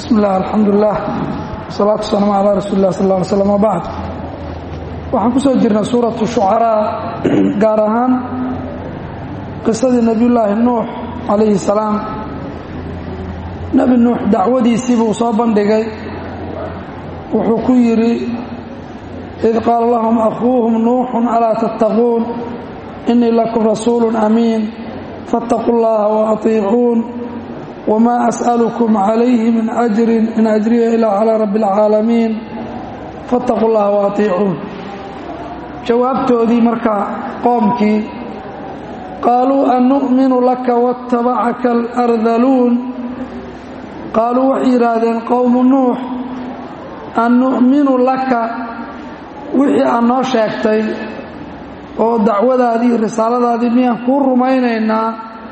bismi illah alxamdulilah wasalaatu wasalaamu calaa rasuuli lah sal lla alay slam wabacd waxaan ku soo jirnay suuratu shucaraa gaar ahaan qisadii nebiyullaahi nuux calayhi salaam nebi nuux dacwadiisii buu soo bandhigay wuxuu ku yidhi id qaala lahum akhuuhum nuuxun alaa tattaquun inii lakum rasuulu amiin faاtaquu اllaha waatiicuun wma as'alukum calayhi min ajrin in ajriya ilaa calaa rabbi اlcaalamiin faاtaquu اllaha waatiicuun jawaabtoodii markaa qoomkii qaaluu annu'minu laka waاtabacaka alardaluun qaaluu waxay yidhaahdeen qowmu nuux annu'minu laka wixii aad noo sheegtay oo dacwadaadii risaaladaadii miyaan kuu rumaynaynaa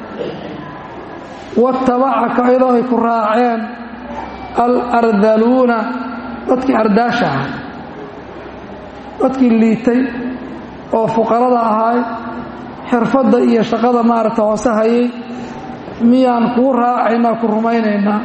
watabacaka iyadoo ay ku raaceen alardaluuna dadkii ardaashaha dadkii liitay oo fuqarada ahaay xirfadda iyo shaqada maaragta hoose hayay miyaan kuu raacaynaa ku rumaynaynaa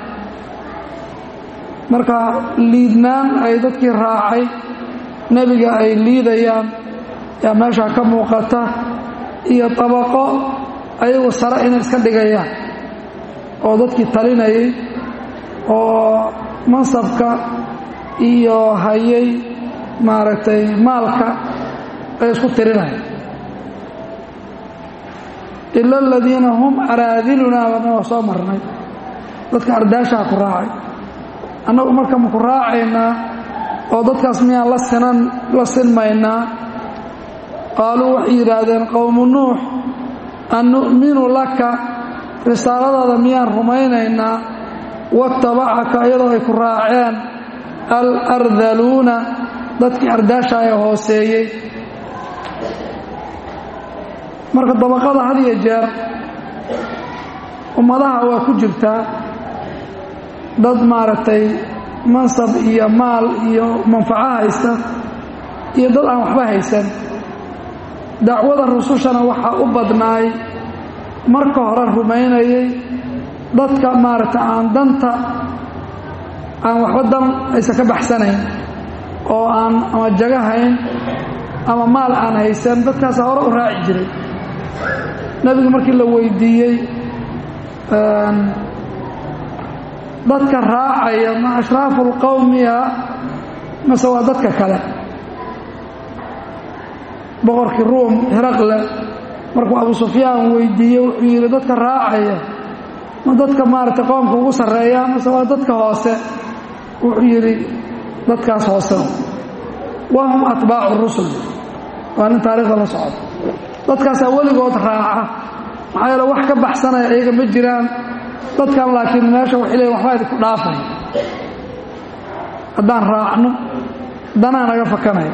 marka liidnaan ay dadkii raacay nebiga ay liidayaan yaa meeshaa ka muuqata iyo dabaqo ayagu sare inay iska dhigayaan oo dadkii talinayay oo mansabka iyo hayay maaragtay maalka ay isku tirinaya ila aladiina hum araadilunaa baana soo marnay dadka ardaashaha ku raacay annagu marka maku raacaynaa oo dadkaas miyaan la sinan la sinmaynaa qaaluu waxay yidhaahdeen qowmu nuux an nu'minu laka risaaladaada miyaan rumaynaynaa watabacaka iyadoo ay ku raaceen alardaluuna dadkii ardaasha ee hooseeyey marka dabaqada had iyo jeer ummadaha waa ku jirtaa dad maaragtay mansab iyo maal iyo manfaco haysta iyo dad aan waxba haysan dacwada rusushana waxaa u badnaay marka hore rumaynayay dadka maaragtay aan danta aan waxba dan aysan ka baxsanayn oo aan ama jagahayn ama maal aan haysan dadkaasa hore u raaci jiray nebigu markii la weydiiyey dadka raacaya ma ashraafu lqowmiya mase waa dadka kale boqorkii ruum hiraqle markuu abu sufyaan weydiiyey wuxuu yidhi dadka raacaya ma dadka maaragtay qoomka ugu sarreeya mase waa dadka hoose wuxuu yidhi dadkaas hoose wahum atbaacu rusul waa nin taariikhda la socda dadkaasaa weligood raaca maxaa yeele wax ka baxsanaya iyaga ma jiraan dadkan laakiin meesha waxay leeyiin waxbaa idinku dhaafay haddaan raacno danaa naga fakanaya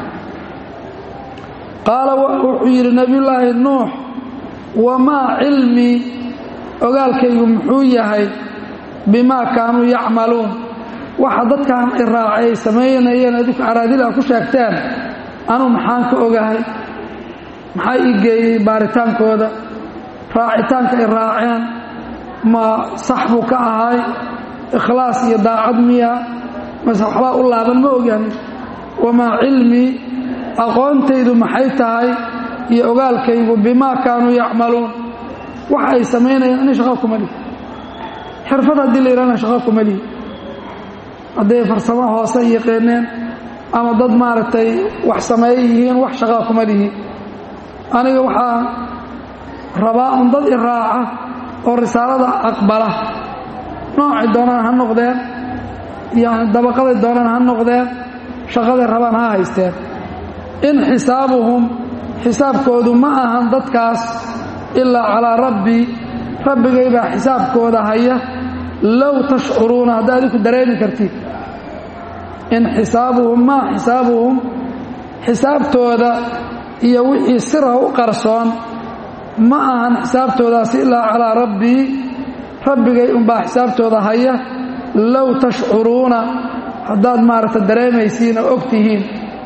qaala wuxuu yidhi nebiyullaahi nuux wamaa cilmii ogaalkaygu muxuu yahay bimaa kaanuu yacmaluun waxa dadkan i raacay ay samaynayeen adinku araadil a ku sheegteen anuu maxaan ka ogahay maxaa ii geeyey baaritaankooda raacitaanka ay raaceen ma sax buu ka ahay ikhlaas iyo daacad miya mase waxbaa u laaban ma ogyahan wamaa cilmii aqoontaydu maxay tahay iyo ogaalkaygu bimaa kaanuu yacmaluun waxa ay samaynayeen inay shaqo kuma lihi xirfad haddii la yidhahna shaqo kuma lihi hadday farsamo hoose yaqeeneen ama dad maaragtay wax sameeye yihiin wax shaqaa kuma lihi aniga waxaa rabaa un dad i raaca oo risaalada aqbala noocay doonaan ha noqdeen yani dabaqaday doonaan ha noqdeen shaqaday rabaan ha haysteen in xisaabuhum xisaabkoodu ma ahan dadkaas ilaa calaa rabbii rabbigay baa xisaabkooda haya low tashcuruuna haddaa adinku dareemi kartid in xisaabuhum maa xisaabuhum xisaabtooda iyo wixii sirha u qarsoon ma ahan xisaabtoodaasi ilaa calaa rabbii rabbigay unbaa xisaabtooda haya low tashcuruuna haddaad maaragta dareemaysiin oo og tihiin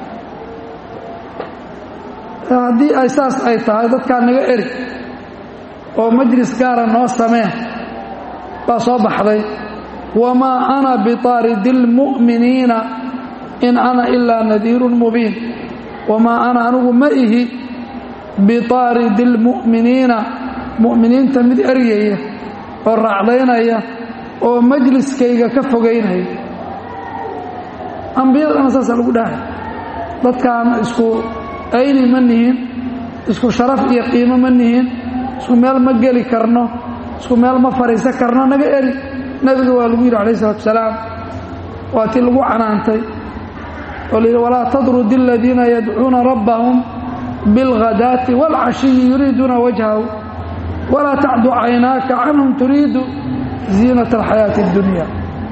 haddii ay saas ay tahay dadkaa naga eri oo majlis gaara noo sameen baa soo baxday wamaa ana biطaaridi اlmu'miniina in ana ilaa nadiirun mubiin wamaa ana anigu ma ihi biطaaridi اlmu'miniina mu'miniinta mid eryaya oo raacdaynaya oo majliskayga ka fogaynaya ambiyadana saasaa lagu dhahay dadkaan isku ayni ma nihin isku sharaf iyo qiimo ma nihin isku meel ma geli karno isku meel ma fadhiisan karno naga eri nebiga waa lagu yidhi alayh isalatu salaam waa tii lagu canaantay oo la yidhi walaa tadrudi aladiina yadcuuna rabbahum biاlghadaati wاlcashiyi yuriiduuna wajhahu walaa tacdu caynaaka canhum turiidu ziinata alxayaati اddunya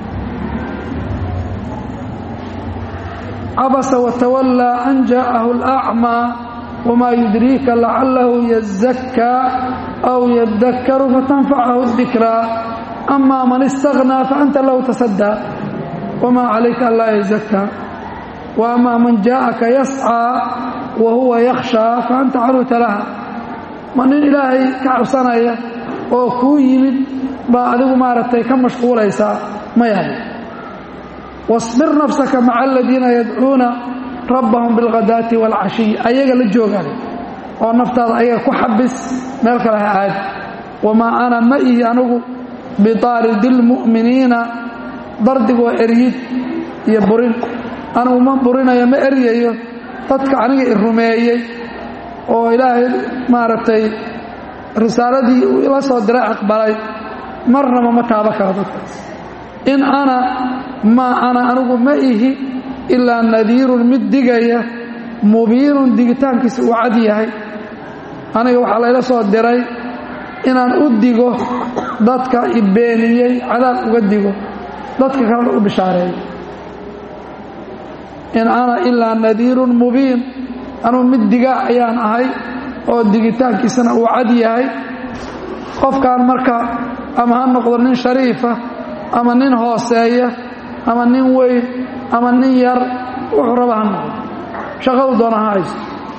cabasa watawallaa an jaa'ahu alacmaa wamaa yudriika lacalahu yazakkaa aw yadakkaru fatanfacahu dikraa ama man istaghnaa faanta lahu tasaddaa wamaa calayka anlaa yazakkaa wa amaa man jaa'aka yascaa wa huwa yakhshaa faanta canhu talaha ma nin ilaahay ka cabsanaya oo kuu yimid baa adigu maaragtay ka mashquulaysaa maya wasbir nafsaka maca aladiina yadcuuna rabbahum bilghadaati waalcashiy ayaga la joogaan oo naftaada ayaga ku xabis meel kale ha aadi wamaa ana ma ihi anigu biطaaridi اlmu'miniina dardigu waa eryid iyo burin anigu ma burinayo ma eryayo dadka aniga i rumeeyey oo ilaahay maaragtay risaaladii uu ila soo diray aqbalay marnaba ma taaba karo dadkaas in ana maa ana anigu ma ihi ilaa nadiirun mid digaya mubiinun digitaankiisa uu cad yahay aniga waxaa layla soo diray inaan u digo dadka i beeniyey cadaab uga digo dadka kalena u bishaareeyo in ana ilaa nadiirun mubiin anugu mid diga ayaan ahay oo digitaankiisana uu cad yahay qofkan marka ama ha noqdo nin shariifa ama nin hooseeya ama nin weyn ama nin yar wuxuu raba ha noqdo shaqadu doona ha hayso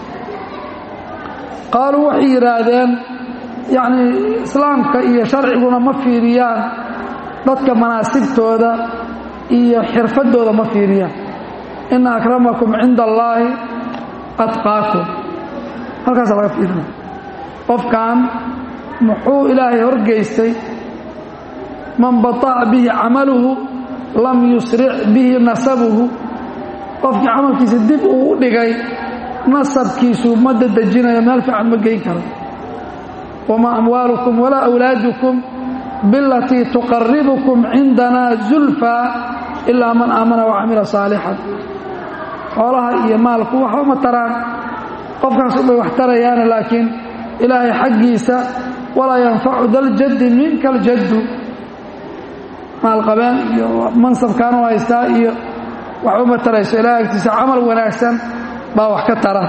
qaaluu waxay yidhaahdeen yacnii islaamka iyo sharciguna ma fiiriyaan dadka manaasibtooda iyo xirfaddooda ma fiiriyaan ina akramakum cinda allaahi atqaakum halkaasa laga fiirina qofkan muxuu ilaahay horgeystay man bata'a bihi camaluhu lam yusric bihi nasabuhu qofkii camalkiisa dib uu u dhigay nasabkiisu ma dadejinayo meel fiican ma geyn karo wamaa amwaalukum walaa awlaadukum bilatii tuqaribukum cindanaa zulfaa ilaa man aamana wacamila saalixan xoolaha iyo maalku waxba ma taraan qofkaas ubay wax tarayaana laakiin ilaahay xaggiisa walaa yanfacu daljaddi minka aljaddu maalqabeen iyo mansabkaanu haystaa iyo waxba ma tarayso ilahay agtiisa camal wanaagsan baa wax ka tara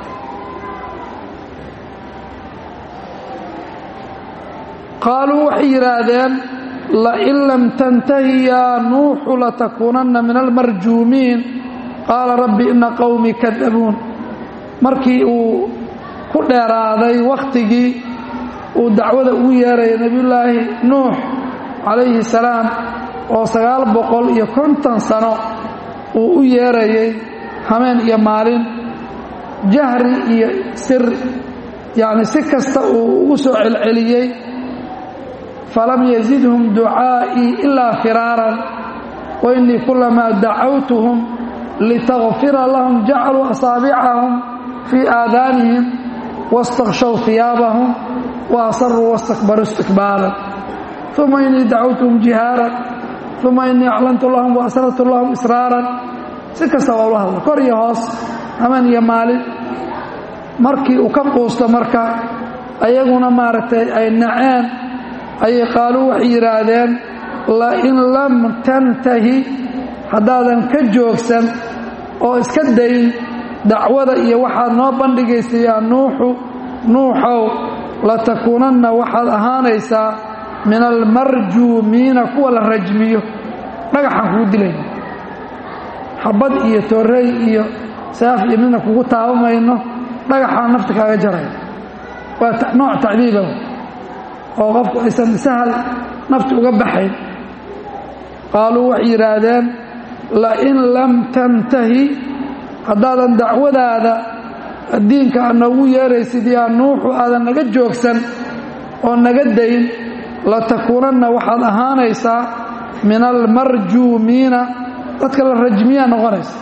qaaluu waxay yidhaahdeen lain lam tantahi yaa nuuxu latakuunanna min almarjuumiin qaala rabbi ina qowmii kadabuun markii uu ku dheeraaday wakhtigii uu dacwada ugu yeeraya nebiyullaahi nuux calayhi salaam oo sagaal boqol iyo konton sano uu u yeerayay hameen iyo maalin jahri iyo sir yacni si kasta uu ugu soo celceliyey falam yazidhum ducaa'ii ilaa firaaran wa innii kulamaa dacawtuhum litakfira lahum jacaluu asaabicahum fii aadaanihim waاstakshow hiyaabahum wa asaruu wastakbaruu istikbaaran uma innii dacawtuhum jihaaran uma innii aclantu lahum wa asrartu lahum israaran si kasta waa ula hadla kor iyo hoos hameen iyo maalin markii uu ka quusto marka ayaguna maaragtay ay naceen ayay qaaluu waxay yidhaahdeen lain lam tantahi haddaadan ka joogsan oo iska dayn dacwada iyo waxaad noo bandhigaysa yaa nuuxu nuuxow latakuunanna waxaad ahaanaysaa min almarjuumiina kuwa la rajmiyo dhagaxaan kugu dilayna xabad iyo toorey iyo saaf iyo midna kugu taabamayno dhagaxaan nafta kaaga jaraya waa nooc tacdiiba oo qofku aysan sahal nafti uga baxayn qaaluu waxay yidhaahdeen lain lam tantahi haddaadan dacwadaada diinka aad noogu yeeraysid yaa nuuxu aadan naga joogsan oo naga dayn latakuunanna waxaad ahaanaysaa min almarjuumiina dadka la rajmiyaa noqonaysa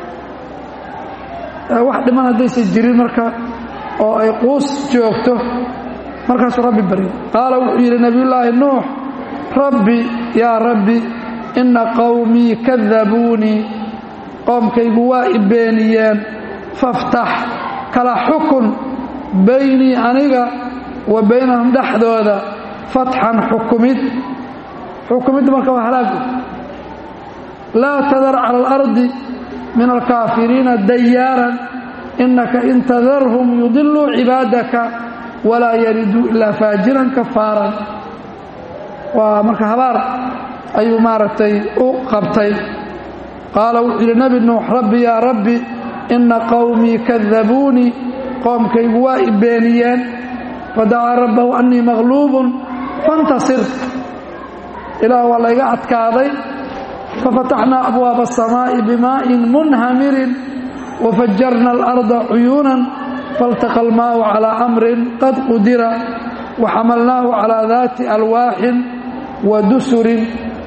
wax dhiman haddaysan jirin marka oo ay quus joogto markaasuu rabbi baryo qaala wuxuu yidhi nebiyullaahi nuux rabbi yaa rabbi inna qowmii kadabuunii qoomkaygu waa i beeniyeen faftax kala xukun baynii aniga wa baynahum dhexdooda fatxan xukumid xukumidda marka waa halaagu laa tadar cala alardi min alkaafiriina dayaaran innaka in tadarhum yudiluu cibaadaka walaa yariduu ilaa faajiran kafaaran waa marka habaar ayuu maaragtay u qabtay qaala wuxuu yidhi nebi nuux rabbi yaa rabbi inna qowmii kadabuunii qoomkaygu waa i beeniyeen fadacaa rabbahu annii maqluubun fantasir ilaah waa layga adkaaday fafataxnaa abwaaba asamaa'i bimaa'in munhamirin wafajarna alarda cuyuunan faltaqa almaa'u calaa amrin qad qudira waxamalnaahu calaa daati alwaaxin wa dusurin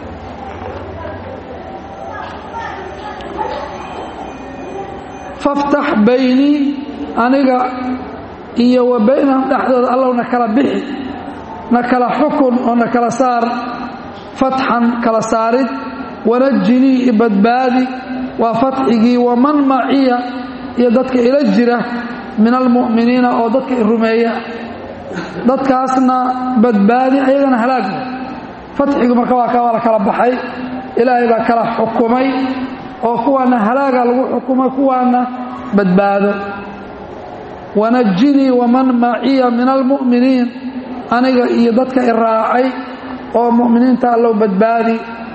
faftax baynii aniga iyo wa baynahum dhexdooda allow na kala bixi na kala xukun oo na kala saar fatxan kala saarid wanajinii i badbaadi waa fatxigii waman maciya iyo dadka ila jira min almu'miniina oo dadka i rumeeya dadkaasna badbaadi ayagana halaagma fatxigu marka waa ka waa la kala baxay ilaahay baa kala xukumay oo kuwaana halaaga lagu xukumay kuwaana badbaado wanajinii waman maciya min almu'miniin aniga iyo dadka i raacay oo mu'miniinta allow badbaadi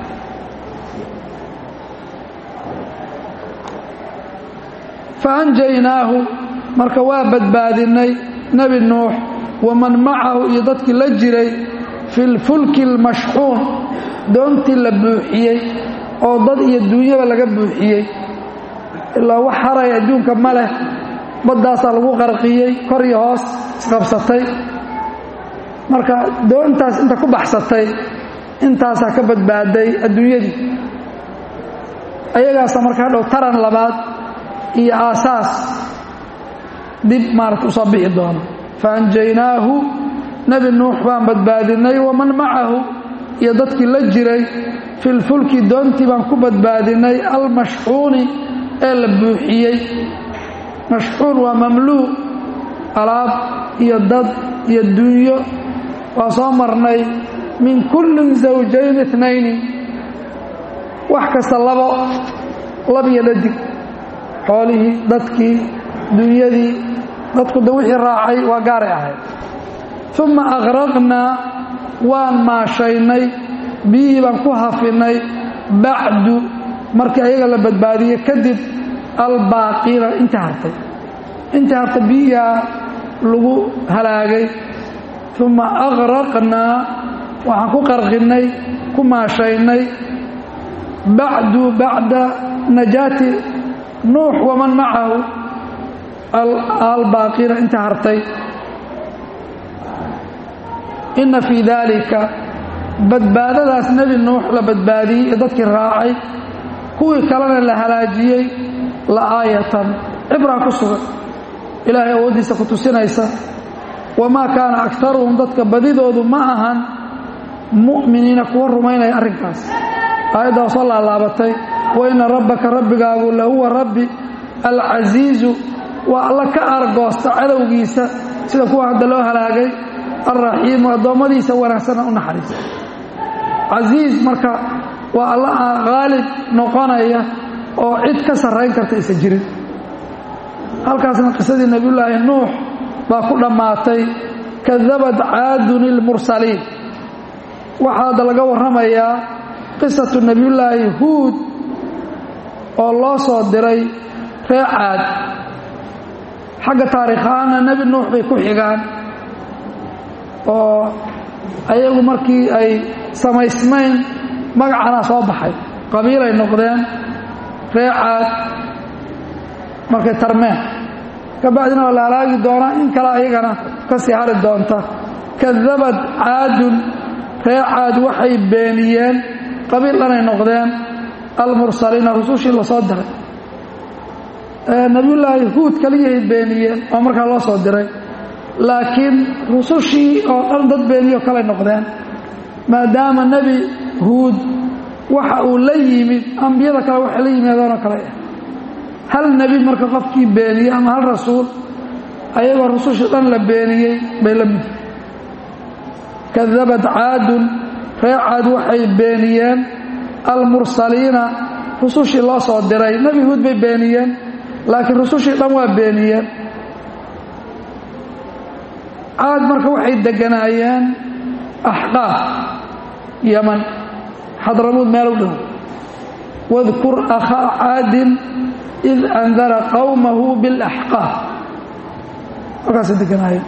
faanjaynaahu marka waa badbaadinay nebi nuux waman macahu iyo dadkii la jiray fi lfulki almashxuun doontii la buuxiyey oo dad iyo duunyaba laga buuxiyey ilaa wax haray adduunka ma leh baddaasaa lagu qarqiyey kor iyo hoos isqabsatay marka doontaas inta ku baxsatay intaasaa ka badbaaday adduunyadii ayagaasa marka hadhow taran labaad iyo aasaas dib maarata usoo bixi doono faanjaynaahu nebi nuux baan badbaadinay waman macahu iyo dadkii la jiray filfulki doontii baan ku badbaadinay almashxuuni ee la buuxiyey mashxuun waa mamluuc alaab iyo dad iyo dunyo waa soo marnay min kullin zawjayn itnayni wax kasta labo labiyo dhadig xoolihii dadkii dunyadii dadku da wixii raacay waa gaaray ahayd uma aqraqnaa waan maashaynay biyihii baan ku hafinay bacdu markii ayaga la badbaadiyey kadib albaaqiina intii hartay intii hartay biyihaa lagu halaagay uma aqraqnaa waxaan ku qarqinay ku maashaynay bacdu bacda najaati nuux waman macahu albaaqiina inta hartay inna fii daalika badbaadadaas nebi nuux la badbaadiyey ee dadkii raacay kuwii kalena la halaajiyey la aayatan cibraa ku sugan ilaahay awooddiisa ku tusinaysa wamaa kaana aktaruhum dadka badidoodu ma ahan mu'miniina kuwa rumaynaya arrinkaas aayaddaa soo laalaabatay wa inna rabbaka rabbigaagu lahuwa rabbi alcasiizu waa alla ka argoosta cadowgiisa sida kuwa hadda loo halaagay alraxiimu addoommadiisa wanaagsana u naxariisa casiiz marka waa alla haalib noqonaya oo cid ka sarrayn karta isa jirin halkaasna qisadii nebiyullaahi nuux baa ku dhammaatay kadabad caadun ilmursaliin waxaa hadda laga warramayaa qisatu nebiyullaahi huud oo loo soo diray ree caad xagga taariikhaana nebi nuux bay ku xigaan oo ayagu markii ay samaysmayn magacanaa soo baxay qabiilay noqdeen ree caad markay tarmeen kabacdina waa la halaagi doonaa in kale ayagana ka sii hari doonta kadabad caadun ree caad waxay beeniyeen qabiil dhanay noqdeen almursaliina rusushii la soo diray nebiyullaahi huud kaliyahay beeniyeen oo markaa loo soo diray laakiin rusushii oo dhan dad beeniyo kalay noqdeen maadaama nebi huud waxa uu la yimid ambiyada kale waxay la yimaadeenoo kale ah hal nebi marka qofkii beeniyey ama hal rasuul ayagoo rusushii dhan la beeniyey bay la mid kadabad caadun ree caad waxay beeniyeen almursaliina rusushii loo soo diray nebi huud bay beeniyeen laakiin rusushii dhan waa beeniyeen caad marka waxay deganaayeen axqaaf yaman xadramuud meel u dhow wadkur akhaa caadin id andara qowmahu biاlaxqaaf halkaasay deganaayeen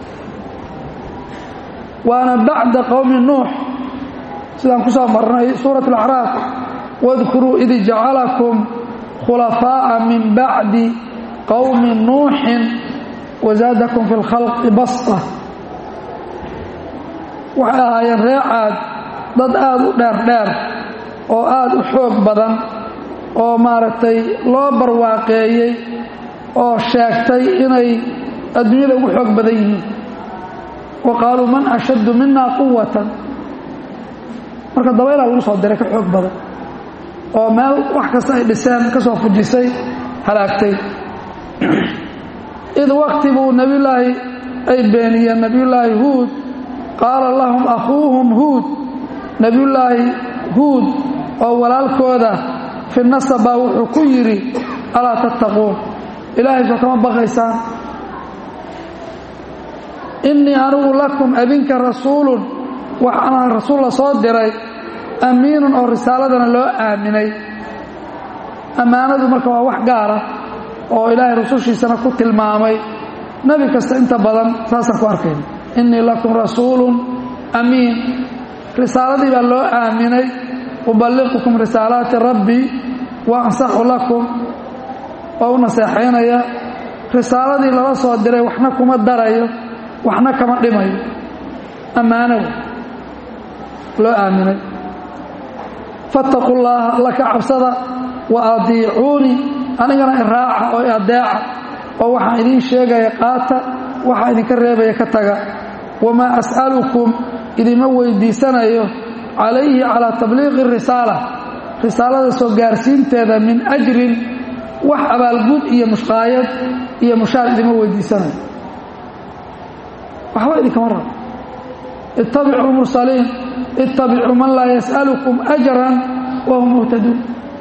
waana bacda qowmi nuux sidaan ku soo marnay suurat alacraaf wadkuruu id jacalakum khulafaaءa min bacdi qowmi nuuxin wazaadakum fi اlkhalqi basta waxay ahaayeen ree caad dad aada u dheer dheer oo aada u xoog badan oo maaragtay loo barwaaqeeyey oo sheegtay inay adduunyada ugu xoog badan yihiin wa qaaluu man ashaddu mina quwatan marka dabaylaa lagu soo diray ka xoog badan oo meel wax kasta ay dhiseen ka soo fujisay halaagtay id wakti buu nebiyullaahi ay beeniyeen nebiyullaahi huud qaala lahum akhuuhum huud nebiyullaahi huud oo walaalkooda fi nasabaa wuxuu ku yidhi alaa tattaquun ilaahay soo kama baqaysaan innii anigu lakum adinka rasuulun waxaana rasuul la soo diray amiinun oo risaaladana loo aaminay ammaanadu marka waa wax gaara oo ilaahay rusushiisana ku tilmaamay nebi kasta inta badan saasaan ku arkayna innii lakum rasuulun amiin risaaladii baa loo aaminay uballiqukum risaalaati rabbii wa ansaxu lakum waa u naseexaynaya risaaladii lala soo diray waxna kuma darayo waxna kama dhimayo ammaanow loo aaminay fattaqu llaaha alla ka cabsada wa adiicuunii anigana iraaca oo adeeca oo waxaan idiin sheegaya qaata waxaa idinka reebaya ka taga wamaa as'alukum idima weydiisanayo calayhi calaa tabliiqi risaala risaalada soo gaarsiinteeda min ajrin wax abaalgud iyo mushqaayad iyo mushaar idima weydiisanayo waxba idinkama rabo ittabicuu lmursaliin ittabicuu man laa yas'alukum ajran wahum muhtaduun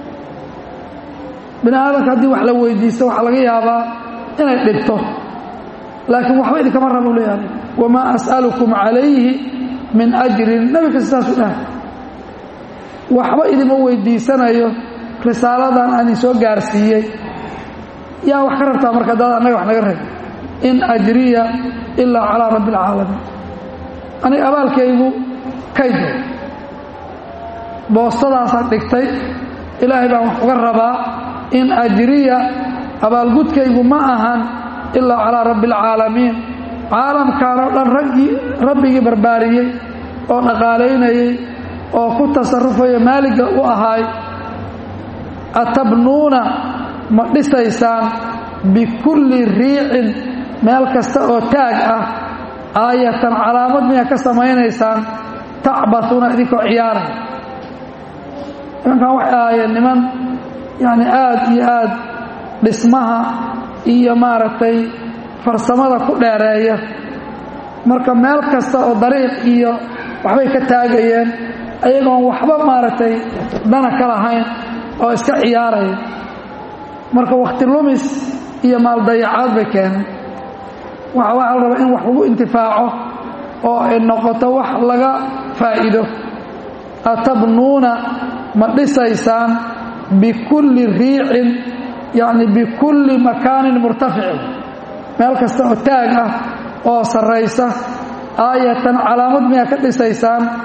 bini aadamka haddii wax la weydiisto waxaa laga yaabaa inay dhibto laakiin waxba idinkama rabo leeyahay wamaa as'alukum calayhi min ajrin nebi kasta saasuu dhahay waxba idima weydiisanayo risaaladan aan idin soo gaarsiiyey yaa wax ka rabtaa marka dad annaga wax naga rab in ajriya ilaa calaa rabbi alcaalamiin aniga abaalkaygu kaydo boostadaasaan dhigtay ilaahay baan wax uga rabaa in ajriya abaalgudkaygu ma ahan ilaa calaa rabbi alcaalamiin caalamkan oo dhan raggii rabbigii barbaariyey oo dhaqaalaynayey oo ku tasarufaya maaliga u ahaay atabnuuna ma dhisaysaan bikulli riicin meel kasta oo taag ah aayatan calaamad miyaa ka samaynaysaan tacbasuuna idinkoo ciyaaraya nimankan waxay ahaayeen niman yacni aada iyo aada dhismaha iyo maaragtay farsamada ku dheereeya marka meel kasta oo dariiq iyo waxbay ka taagayeen ayagoon waxba maaragtay dana ka lahayn oo iska ciyaaraya marka wakhti lumis iyo maaldayacaad bay keeneen waxa waxaa la rabaa in wax lagu intifaaco oo ay noqoto wax laga faa'iido atabnuuna ma dhisaysaan bikulli riicin yacni bikulli makaanin murtaficin meel kasta oo taag ah oo sarraysa aayatan calaamad miyaa ka dhisaysaan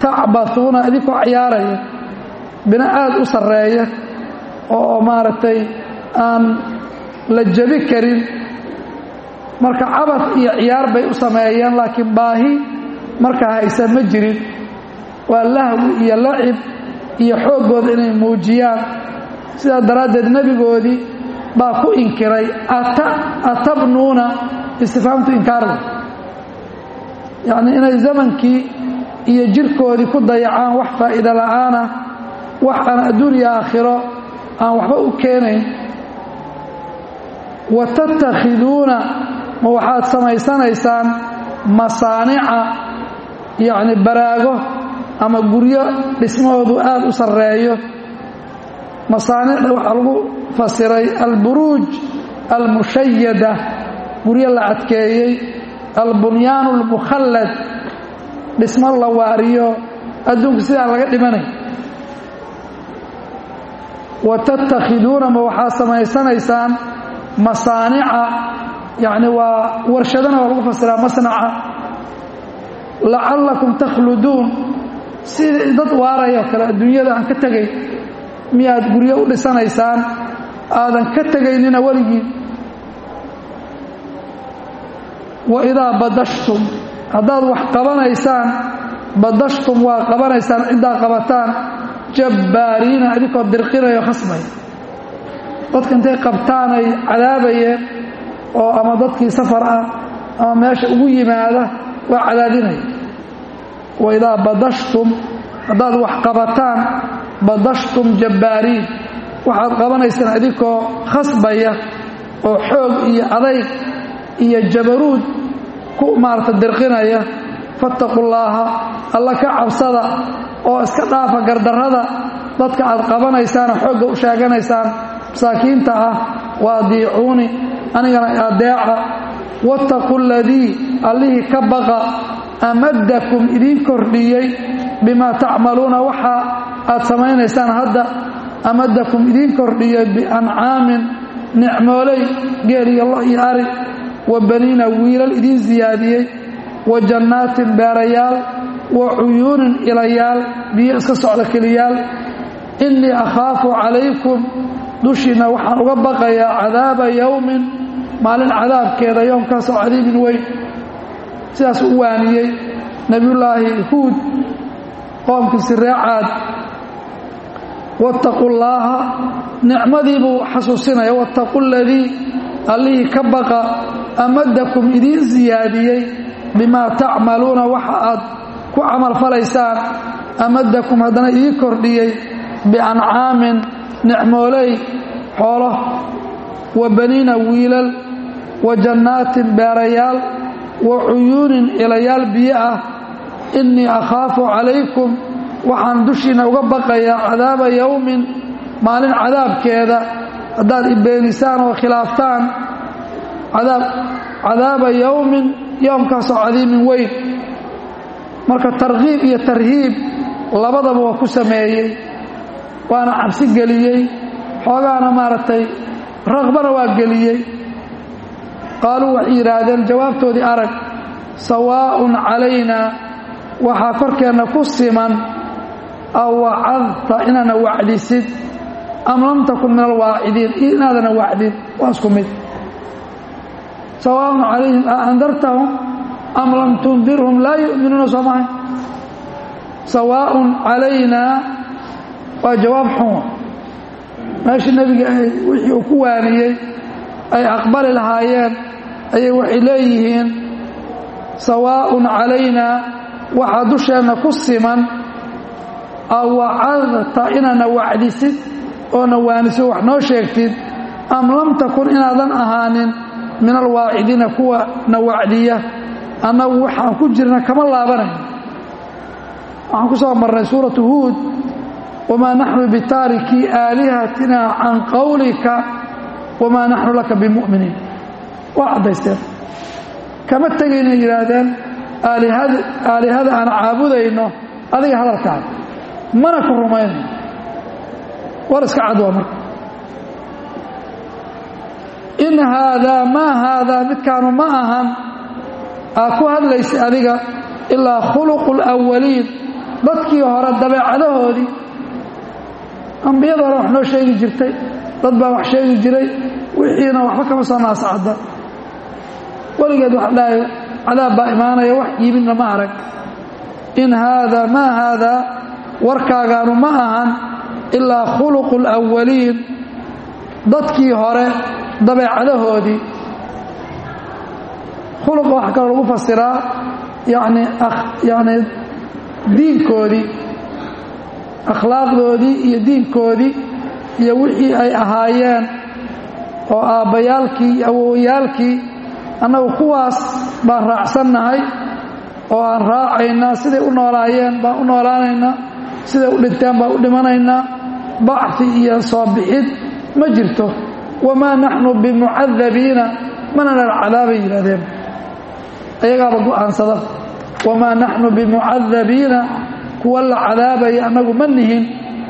tacbathuuna idinkoo ciyaaraya bina aada u sarreeya oo maaragtay aan la jebi karin marka cabad iyo ciyaar bay u sameeyeen laakiin baahi markaa haysa ma jirin waa lahwi iyo lacib iyo xooggooda inay muujiyaan sidaa daraaddeed nebigoodii baa ku inkiray atabnuuna istifaamtu inkaarda yacnii inay zamankii iyo jirkoodii ku dayacaan wax faa'iida la'aana wax aan adduuniya aakhiro aan waxba u keenayn wa tattakhiduuna ma waxaad samaysanaysaan masaanica yacni baraago ama guryo dhismahoodu aada u sarreeyo masaanicda waxaa lagu fasiray alburuuj almushayada guryo la adkeeyey albunyaanu almukhallad dhismo la waariyo adduunka sidaan laga dhimanay wa tattakhiduuna ma waxaad samaysanaysaan masaanica yacni waa warshadana waa lagu fasiraa masnaca lacallakum takhluduun sidii dad waarayoo kale adduunyada aan ka tegay miyaad guryo u dhisanaysaan aadan ka tegaynina weligii wa idaa badashtum haddaad wax qabanaysaan badashtum waa qabanaysaan ciddaa qabataan jabbaariina idinkoo dirqinayo khasbay dadka intay qabtaanay cadaabayeen oo ama dadkii safar ah ama meesha ugu yimaada waa cadaadinaya wa idaa badashtum haddaad wax qabataan badashtum jabbaariin waxaad qabanaysaan idinkoo khasbaya oo xoog iyo adayg iyo jabaruud ku maarata dirqinaya fattaqu llaaha alla ka cabsada oo iska dhaafa gardarrada dadka aad qabanaysaanoo xoogga u sheeganaysaan masaakiinta ah wa adiicuuni anigana adeeca wattaqu ladii allihii ka baqa amaddakum idiin kordhiyey bimaa tacmaluuna waxa aad samaynaysaan hadda amadakum idiin kordhiyey biancaamin nicmooley geel iyo lo iyo ari wa baniina wiilal idiin siyaadiyey wa jannaatin beerayaal wa cuyuunin ilayaal biyo iska socda keliyaal innii akhaafu calaykum dushiinna waxaan uga baqayaa cadaaba yowmin maalin cadaabkeeda yoomkaasoo cadiibin weyn sidaas u waaniyey nebiyullaahi huud qoomkiisi reecaad wattaqu llaaha nicmadii buu xasuusinaya wattaqu ladii allihii ka baqa amadakum idiin siyaadiyey bimaa tacmaluuna waxa aad ku camalfalaysaan amadakum haddana idiin kordhiyey biancaamin nicmooley xoolo wa baniina wiilal wa jannaatin beerayaal wa cuyuunin ilayaal biyo ah innii akhaafu calaykum waxaan dushiinna uga baqayaa cadaaba yowmin maalin cadaabkeeda haddaad ibeenisaan oo khilaaftaan cadaaba yowmin yowmkaasoo cadiimin weyn marka tarkiib iyo tarhiib labadaba waa ku sameeyey waana cabsi geliyey xoogaana maaragtay raqbana waa geliyey qaaluu waxay yidhaahdeen jawaabtoodii arag sawaa'un calaynaa waxaa korkeenna ku siman aw wacadta inaana wacdisid am lam takun min alwaacidiin inaadana wacdin waa isku mid sawaaءun calayhim a andartahum am lam tundirhum laa yu'minuuna soo mahay sawaaءun calaynaa waa jawaab xun meeshii nebiga wixii uu ku waaniyey ay aqbali lahaayeen ayay waxay leeyihiin sawaaءun calaynaa waxaa dusheenna ku siman aw wacadta inaana wacdisid oo na waanisid wax noo sheegtid am lam takun inaadan ahaanin min alwaacidiina kuwa na wacdiya annagu waxaan ku jirna kama laabanayn waxaan ku soo marnay suuratu huud wamaa naxnu bitaarikii aalihatina can qawlika wamaa naxnu laka bimu'miniin waa caddaysteen kama tegayna yidhaahdeen aalihada aan caabudayno adiga hadalkaada mana ku rumayno war iska cad waa marka in haadaa maa haadaa midkaanu ma ahan aad ku hadlaysa adiga ilaa khuluqu اlawaliin dadkii hore dabeecadahoodii ambiyada hore wax noo sheegi jirtay dad baa wax sheegi jiray wixiina waxba kama soo naasacda weligeed wax dhahay cadaab baa imaanaya wax yimidna ma arag in haada maa haadaa warkaagaanu ma ahan ilaa khuluqu اlawaliin dadkii hore dabeecadahoodii khuluqa waxa kaloo lagu fasiraa yani yani diinkoodii akhlaaqdoodii iyo diinkoodii iyo wixii ay ahaayeen oo aabbayaalkii iyo awowayaalkii annagu kuwaas baan raacsannahay oo aan raacaynaa siday u noolaayeen baan u noolaanaynaa siday u dhinteen baan u dhimanaynaa bacfi iyo soo bixid ma jirto wamaa naxnu bimucadabiina mana nala cadaabay yidhahdeen ayagaaba go'aansada wamaa naxnu bimucadabiina kuwa la cadaabaya annagu ma nihin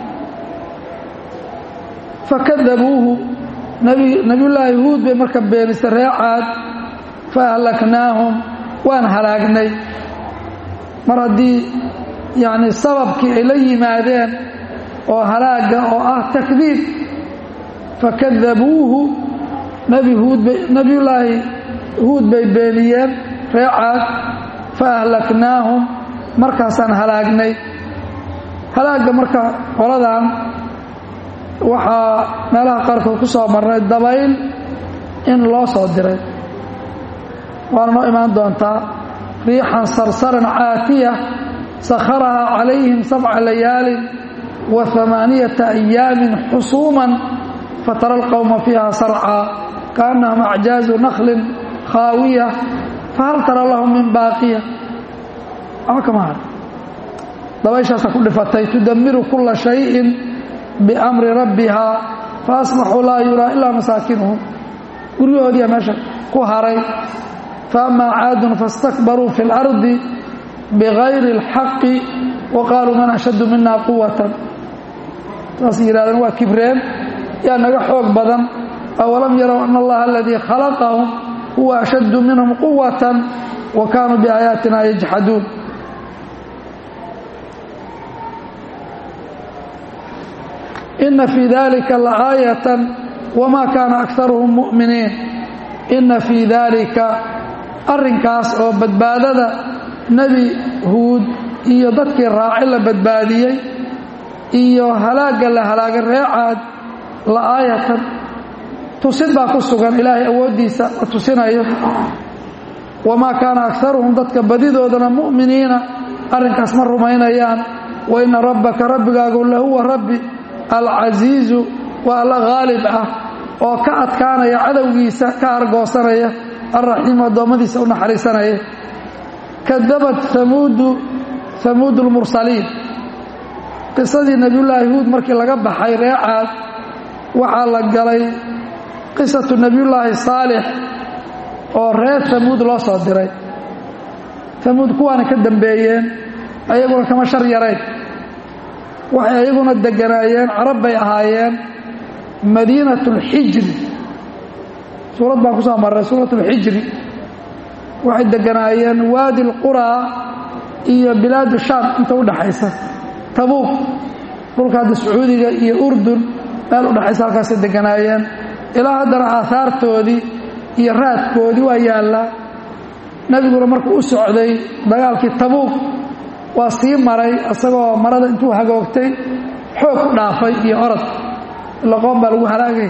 fakadabuuhu nabiyullaahi huud bay marka beenisay ree caad fa ahlaknaahum waan halaagnay mar haddii yacni sababkii ay la yimaadeen oo halaaga oo ah takdiib fakadabuuhu nebi huudbay nebiyullaahi huud bay beeniyeen ree caad fa ahlaknaahum markaasaan halaagnay halaagga marka qoladan waxaa meelaha qaarkood ku soo marnay dabayl in loo soo diray waana noo imaan doontaa riixan sarsaran caatiya sakharahaa calayhim sabca layaalin wa amaaniyata ayaamin xusuuman fatara alqowma fiiha sarcaa kaannahum acjaazu nakhlin khaawiya fahal tara lahum min baaqiya waxba kama har dabayshaasa ku dhifatay tudamiru kula shayin biamri rabbihaa fa asbaxuu laa yuraa ilaa masaakinuhum guryahoodiiya meesha ku haray faama caadun faاstakbaruu fi اlardi bigayri اlxaqi wa qaaluu man ashaddu mina quwatan saas yidhahdeen waa kibreen yaa naga xoog badan awalam yarow ana allaha aladii khalaqahum huwa ashaddu minhum quwatan wa kaanuu biaayaatina yajxaduun ina fii dalika laaayatan wma kaana akaruhum mu'miniin ina fii dalika arrinkaas oo badbaadada nebi huud iyo dadkii raaci la badbaadiyey iyo halaagga la halaagay reecaad la'aayatan tusid baa ku sugan ilaahay awooddiisa la tusinayo wamaa kaana akaruhum dadka badidoodana mu'miniina arrinkaas ma rumaynayaan wa ina rabbaka rabbigaagu lahuwa rabbi alcasiizu waa alla haalib ah oo ka adkaanaya cadowgiisa ka argoosanaya alraxiimu addoommadiisa u naxariisanaya kadabat amuudu hamuudu lmursaliin qisadii nebiyullaahi huud markii laga baxay reecaad waxaa la galay qisatu nebiyullaahi saalix oo reer hamuud loo soo diray hamuud kuwaana ka dambeeyeen ayaguna kama shar yarayn waxay ayaguna deganaayeen carab bay ahaayeen madiinat اlxijri suurad baan ku soo marray suurat اlxijri waxay deganaayeen waadi اlquraa iyo bilaadu shaam inta u dhaxaysa tabuuq dhulka hadda sacuudiga iyo urdun meel u dhaxaysa halkaasay deganaayeen ilaa haddana aahaartoodii iyo raadkoodii waa yaallaa nebiguna markuu u socday dagaalkii tabuuq waa sii maray isagoo marada intuu hagoogtay xoog ku dhaafay iyo orod laqoon baa lagu halaagay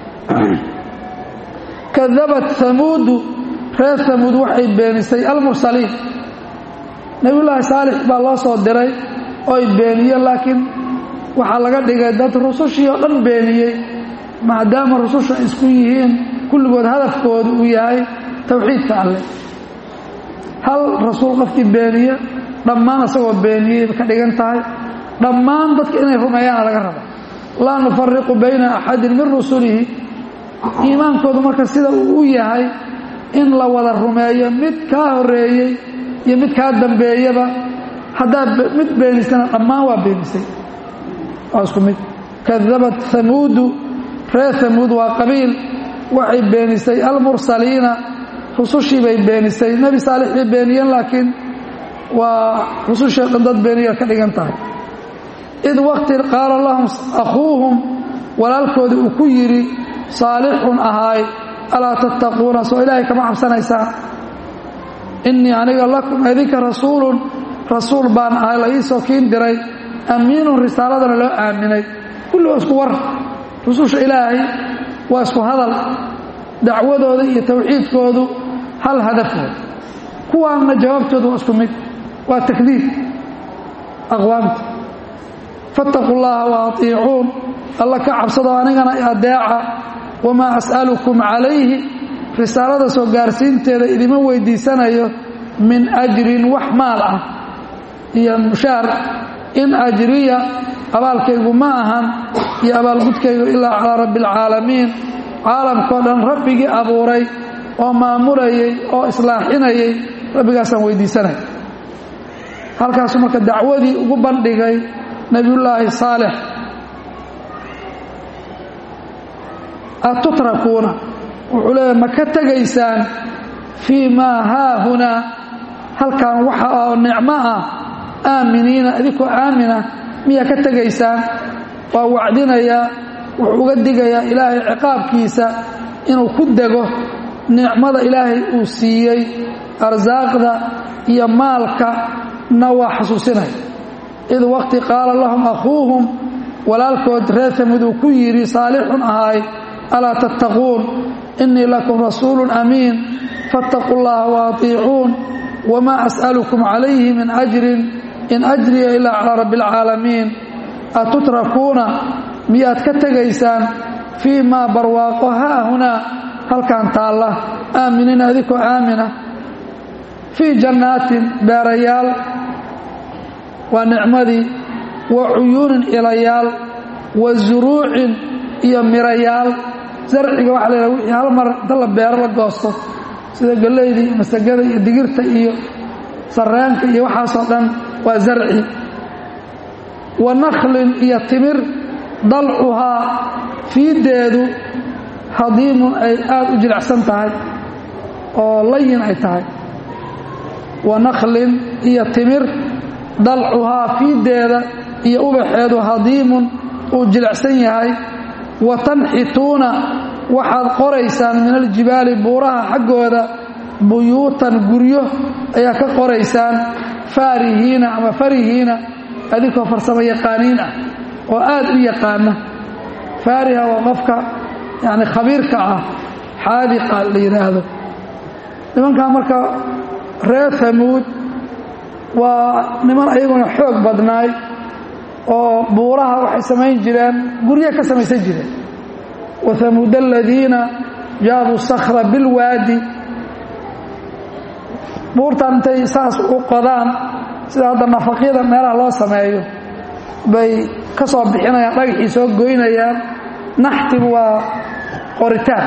kadabat hamuudu reer hamuud waxay beenisay almursaliin nebiyullaahi saalix baa loo soo diray ooy beeniyeen laakiin waxaa laga dhigay dad rusushii oo dhan beeniyey maadaama rususha isku yihiin kulligood hadafkoodu uu yahay towxiidka alleh hal rasuul qofkii beeniye dhammaan isagoo beeniyey ka dhigan tahay dhammaan dadka inay rumeeyaana laga raba laa nufariqu bayna axadin min rusulihi iimaankoodu marka sida uu u yahay in la wada rumeeyo mid kaa horeeyey iyo mid kaa dambeeyaba haddaad mid beenisana dhammaan waa beenisay waa isku mid kadabat hamuudu reer hamuud waa qabiil waxay beenisay almursaliina rusushii bay beenisay nebi saalix bay beeniyeen laakiin waa rusushee dhan dad beeniya ka dhigan tahay id waqti qaala lahum akhuuhum walaalkoodii uu ku yidhi saalixun ahaay alaa tattaquuna soo ilaahay kama cabsanaysaan innii aniga lakum idinka rasuulun rasuul baan ahay la iisoo kiin diray amiinun risaaladana loo aaminay kulli waa isku war rususha ilaahay waa isku hadal dacwadooda iyo tawxiidkoodu hal hadafooda kuwaanna jawaabtooda waa isku mid waa takdiib aqwaamta fattaquu llaha wa atiicuun alla ka cabsado anigana adeeca wamaa as'alukum calayhi risaalada soo gaarsiinteeda idima weydiisanayo min ajrin wax maal ah iyo mushaar in ajriya abaalkaygu ma ahan iyo abaalgudkaygu ilaa calaa rabbi alcaalamiin caalamkao dhan rabbigii abuuray oo maamulayay oo islaaxinayay rabbigaasaan weydiisanay halkaasuu marka dacwadii ugu bandhigay nebiyullaahi saalix atutrakuuna wuxuu leeyahy ma ka tegaysaan fii maa haahunaa halkan waxa oo nicmo ah aaminiina idinkoo aamina miyaa ka tegaysaan waa wacdinayaa wuxuu uga digayaa ilaahay ciqaabkiisa inuu ku dego nicmada ilaahay uu siiyey arsaaqda iyo maalka na waa xasuusinaya id waqti qaala lahum akhuuhum walaalkood reer tamid uu ku yidhi saalixun ahaay alaa tattaquun innii lakum rasuulun amiin fattaquu llaha wa atiicuun wamaa as'alukum calayhi min ajrin in ajriya ilaa calaa rabbi alcaalamiin atutrakuuna miyaad ka tegaysaan fii maa barwaaqo haahunaa halkan taalla aaminiina adinkoo aamina fii jannaatin beerayaal waa nicmadii wa cuyuunin ilayaal wa zuruucin iyo mirayaal zarciga waxa la wixii hal mar inta la beero la goosto sida gallayda iyo masagada iyo digirta iyo sarreenka iyo waxaasoo dhan waa zarci wa nakhlin iyo timir dalcuhaa fiiddeedu hadiimun ay aada u jilicsan tahay oo layin ay tahay wa nakhlin iyo timir dalcuhaa fiiddeeda iyo ubaxeedu hadiimun uu jilicsan yahay wa tanxituuna waxaad qoraysaan min aljibaali buuraha xaggooda buyuutan guryo ayaa ka qoraysaan faarihiina ama farihiina adinkoo farsamo yaqaaniin ah oo aad u yaqaana faariha waa qofka yani khabiirka ah xaadiqa la yidhaahdo nimankan marka reer hamuud waa niman ayaguna xoog badnaay oo buuraha waxay samayn jireen guryo ka samaysan jireen wa hamuud aladiina jaabuu sakhra bilwaadi buurtan intay saas u qodaan sida hadda nafaqyada meelaha loo sameeyo bay ka soo bixinayaan dhagaxii soo goynayaan naxtigu waa qoritaan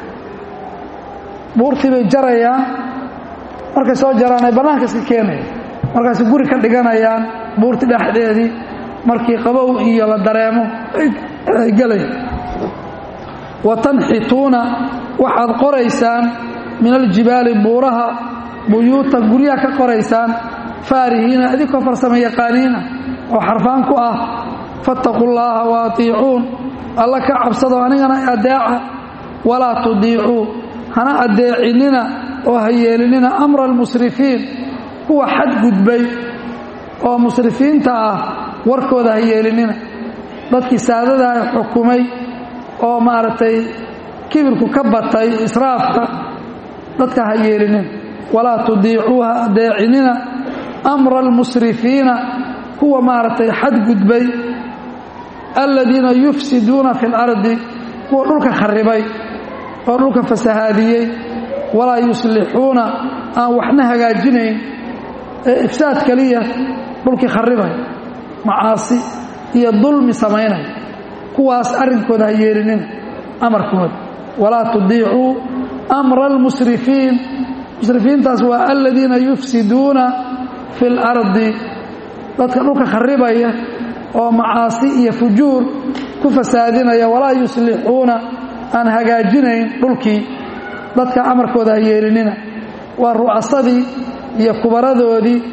buurtii bay jarayaan markay soo jaraan ay bannaanka iska keenayaan markaasi guri ka dhiganayaan buurtii dhexdeedii markii qabow iyo la dareemo ay gelayaan wa tanxituuna waxaad qoraysaan min aljibaali buuraha buyuuta guryaha ka qoraysaan faarihiina idinkoo farsamo yaqaaniina oo xarfaan ku ah fattaquu llaaha wa atiicuun alla ka cabsado anigana adeeca walaa tudiicuu hana adeecinina oo ha yeelinina amra almusrifiin kuwa xadgudbay oo musrifiinta ah warkooda ha yeelinina dadkii saadada ay xukumay oo maaragtay kibirku ka batay israafka dadka ha yeelinina walaa tudiicuu ha adeecinina amra almusrifiina kuwa maaragtay xadgudbay aladiina yufsiduuna fi اlardi kuwa dhulka kharibay oo dhulka fasahaadiyey walaa yuslixuuna aan waxna hagaajinayn ee ifsaad keliya dhulkii kharibay macaasi iyo dulmi samaynay kuwaas arrinkooda ha yeelinina amarkooda walaa tudiicuu amra almusrifiin musrifiintaas waa aladiina yufsiduuna fi اlardi dadka dhulka kharibaya oo macaasi iyo fujuur ku fasaadinaya walaa yuslixuuna aan hagaajinayn dhulkii dadka amarkooda ha yeelinina waa ru'asadii iyo kubaradoodii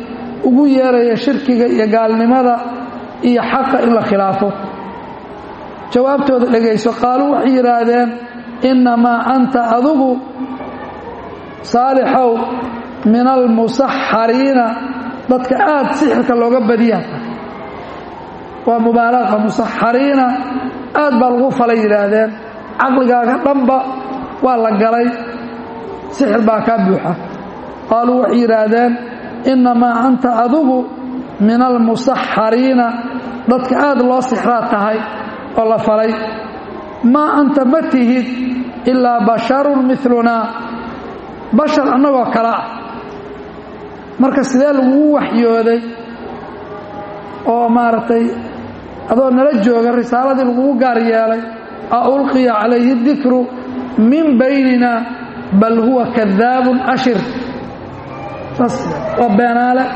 ugu yeeraya shirkiga iyo gaalnimada iyo xaqa in la khilaafo jawaabtooda dhegayso qaaluu waxay yidhaahdeen innamaa anta adugu saalixow min almusaxariina dadka aad sixirka looga badiyata waa mubaalaqa musaxariina aad baa lagu falay yidhaahdeen caqligaaga dhanba waa la galay sixir baa kaa buuxa qaaluu waxay yidhaahdeen innamaa anta adugu min almusaxariina dadka aad loo sixraa tahay oo la falay maa anta ma tihid ilaa basharun milunaa bashar annagoo kale ah marka sidee lagugu waxyooday oo maaragtay adoo nala jooga risaaladii lagugu gaar yeelay a ulqiya calayhi dikru min baynina bal huwa kadaabun ashir saas waa beenaale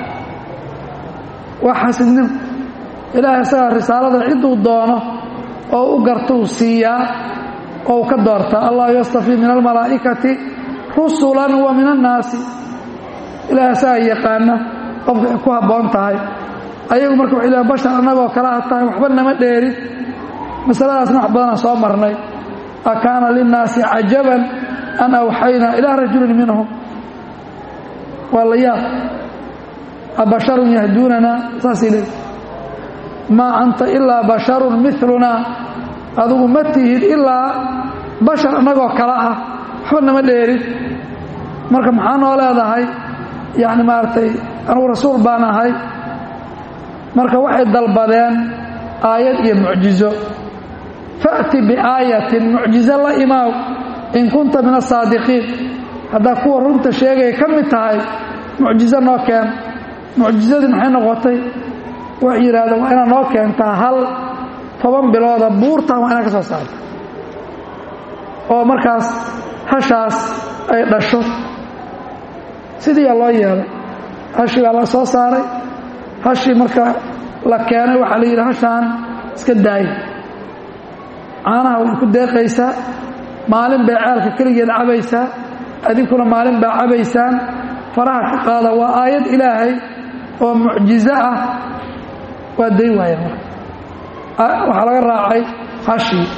waa xasidnimo ilaahay isagaa risaalada cidduu doono oo u gartuu siiyaa oo u ka doortaa allah yastafii min almalaa'ikati rusulan wa min annaasi ilaahay isagaa yaqaana qofka ay ku habboon tahay ayagu marka waxay leean bashar annagoo kale a tahay waxba nama dheerin masaladaasna wax badanaan soo marnay a kaana linnaasi cajaban an awxaynaa ilaa rajulin minhum waa la yaab abasharun yahduunanaa saasay leeyi maa anta ilaa basharun milunaa adigu ma tihid ilaa bashar annagoo kale ah waxba nama dheerin marka maxaa noo leedahay yacni maaragtay anugu rasuul baan ahay marka waxay dalbadeen aayad iyo mucjizo fa'ti biaayatin mucjizo la imaaw in kunta min asaadiqiin haddaa kuwa runta sheegaya ka mid tahay mucjizo noo keen mucjizadii maxay noqotay waxay yidhahdeen waa inaad noo keentaa hal toban bilooda buurtan waa inaad ka soo saarta oo markaas hashaas ay dhasho sidiiyaa loo yeelay hashii baa la soo saaray hashii marka la keenay waxaa la yidhi hashaan iska daaya caanaha way ku deeqaysaa maalin bay ceelka keligeed cabaysaa adinkuna maalin baa cabaysaan faraha ka qaada waa aayad ilaahay oo mucjizo ah waa day waaya marka waxaa laga raacay hashii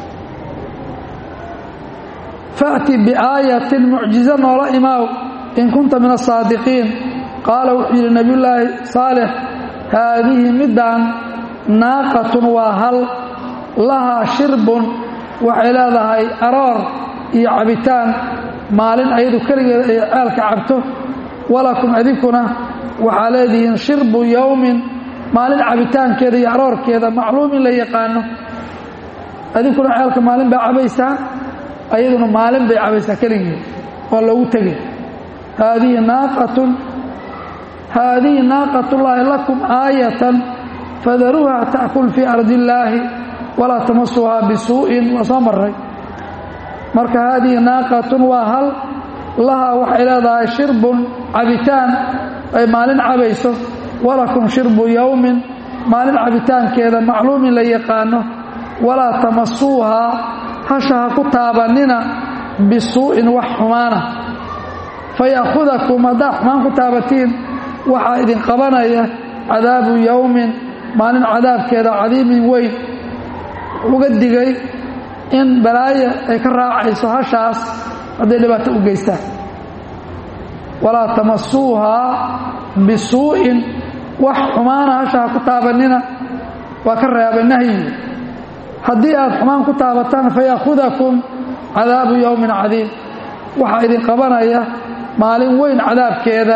fa'ti biaayatin mucjizo noola imaaw in kunta min asaadiqiin qaala wuxuu yidhi nebiyullaahi saalix haadihi middaan naaqatun waa hal lahaa shirbun waxay leedahay aroor iyo cabitaan maalin ayadu keligeeda ay ceelka cabto walakum idinkuna waxaa leedihiin shirbu yowmin maalin cabitaankeeda iyo aroorkeeda macluumin la yaqaano idinkuna ceelka maalin baa cabaysaan ayaduna maalin bay cabaysaa keligeed waa loogu tegay haadihi naaqatun haadihi naaqatullaahi lakum aayatan fadaruuha ta'kul fii ardi illaahi walaa tamasuhaa bisuu'in waa soo maray marka haadihi naaqatun waa hal lahaa waxay leedahay shirbun cabitaan ay maalin cabayso walakum shirbu yowmin maalin cabitaankeeda macluumin la yaqaano walaa tamasuuhaa hasha ha ku taabannina bisuu'in wax xumaana faya'khudakum haddaa xumaan ku taabatiin waxaa idin qabanaya cadaabu yowmin maalin cadaabkeeda cadiimin weyn uga digay in balaayo ay ka raacayso hashaas hadday dhibaato u geystaan walaa tamasuuhaa bisuu'in wax xumaana hasha ha ku taabannina waa ka reebay nahyi haddii aad xumaan ku taabataan faya'khudakum cadaabu yowmin cadiim waxaa idin qabanaya maalin weyn cadaabkeeda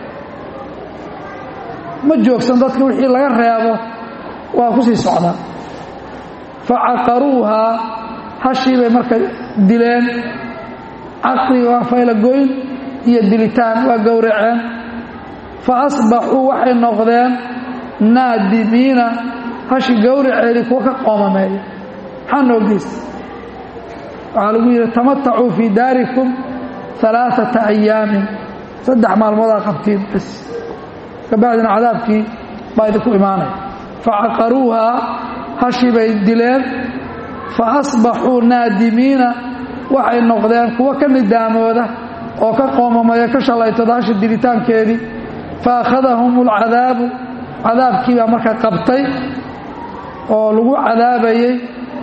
ma joogsan dadka wixii laga reebo waa ku sii socdaa fa caqaruuhaa hashii bay marka dileen caqri waa faylagoyn iyo dilitaan waa gowraceen fa asbaxuu waxay noqdeen naadimiina hashi gowraceedii kuwa ka qoomameeya maxaa noo geysta waxaa lagu yidhi tamatacuu fii daarikum alaaata ayaamin saddex maalmoodaa qabtiin bas kabacdina cadaabkii baa idinku imaanaya facaqaruuhaa hashii bay dileen fa asbaxuu naadimiina waxay noqdeen kuwo ka nidaamooda oo ka qoomamaya ka shalaytada hashi dilitaankeedii fa akhadahum alcadaabu cadaabkii baa marka qabtay oo lagu cadaabayey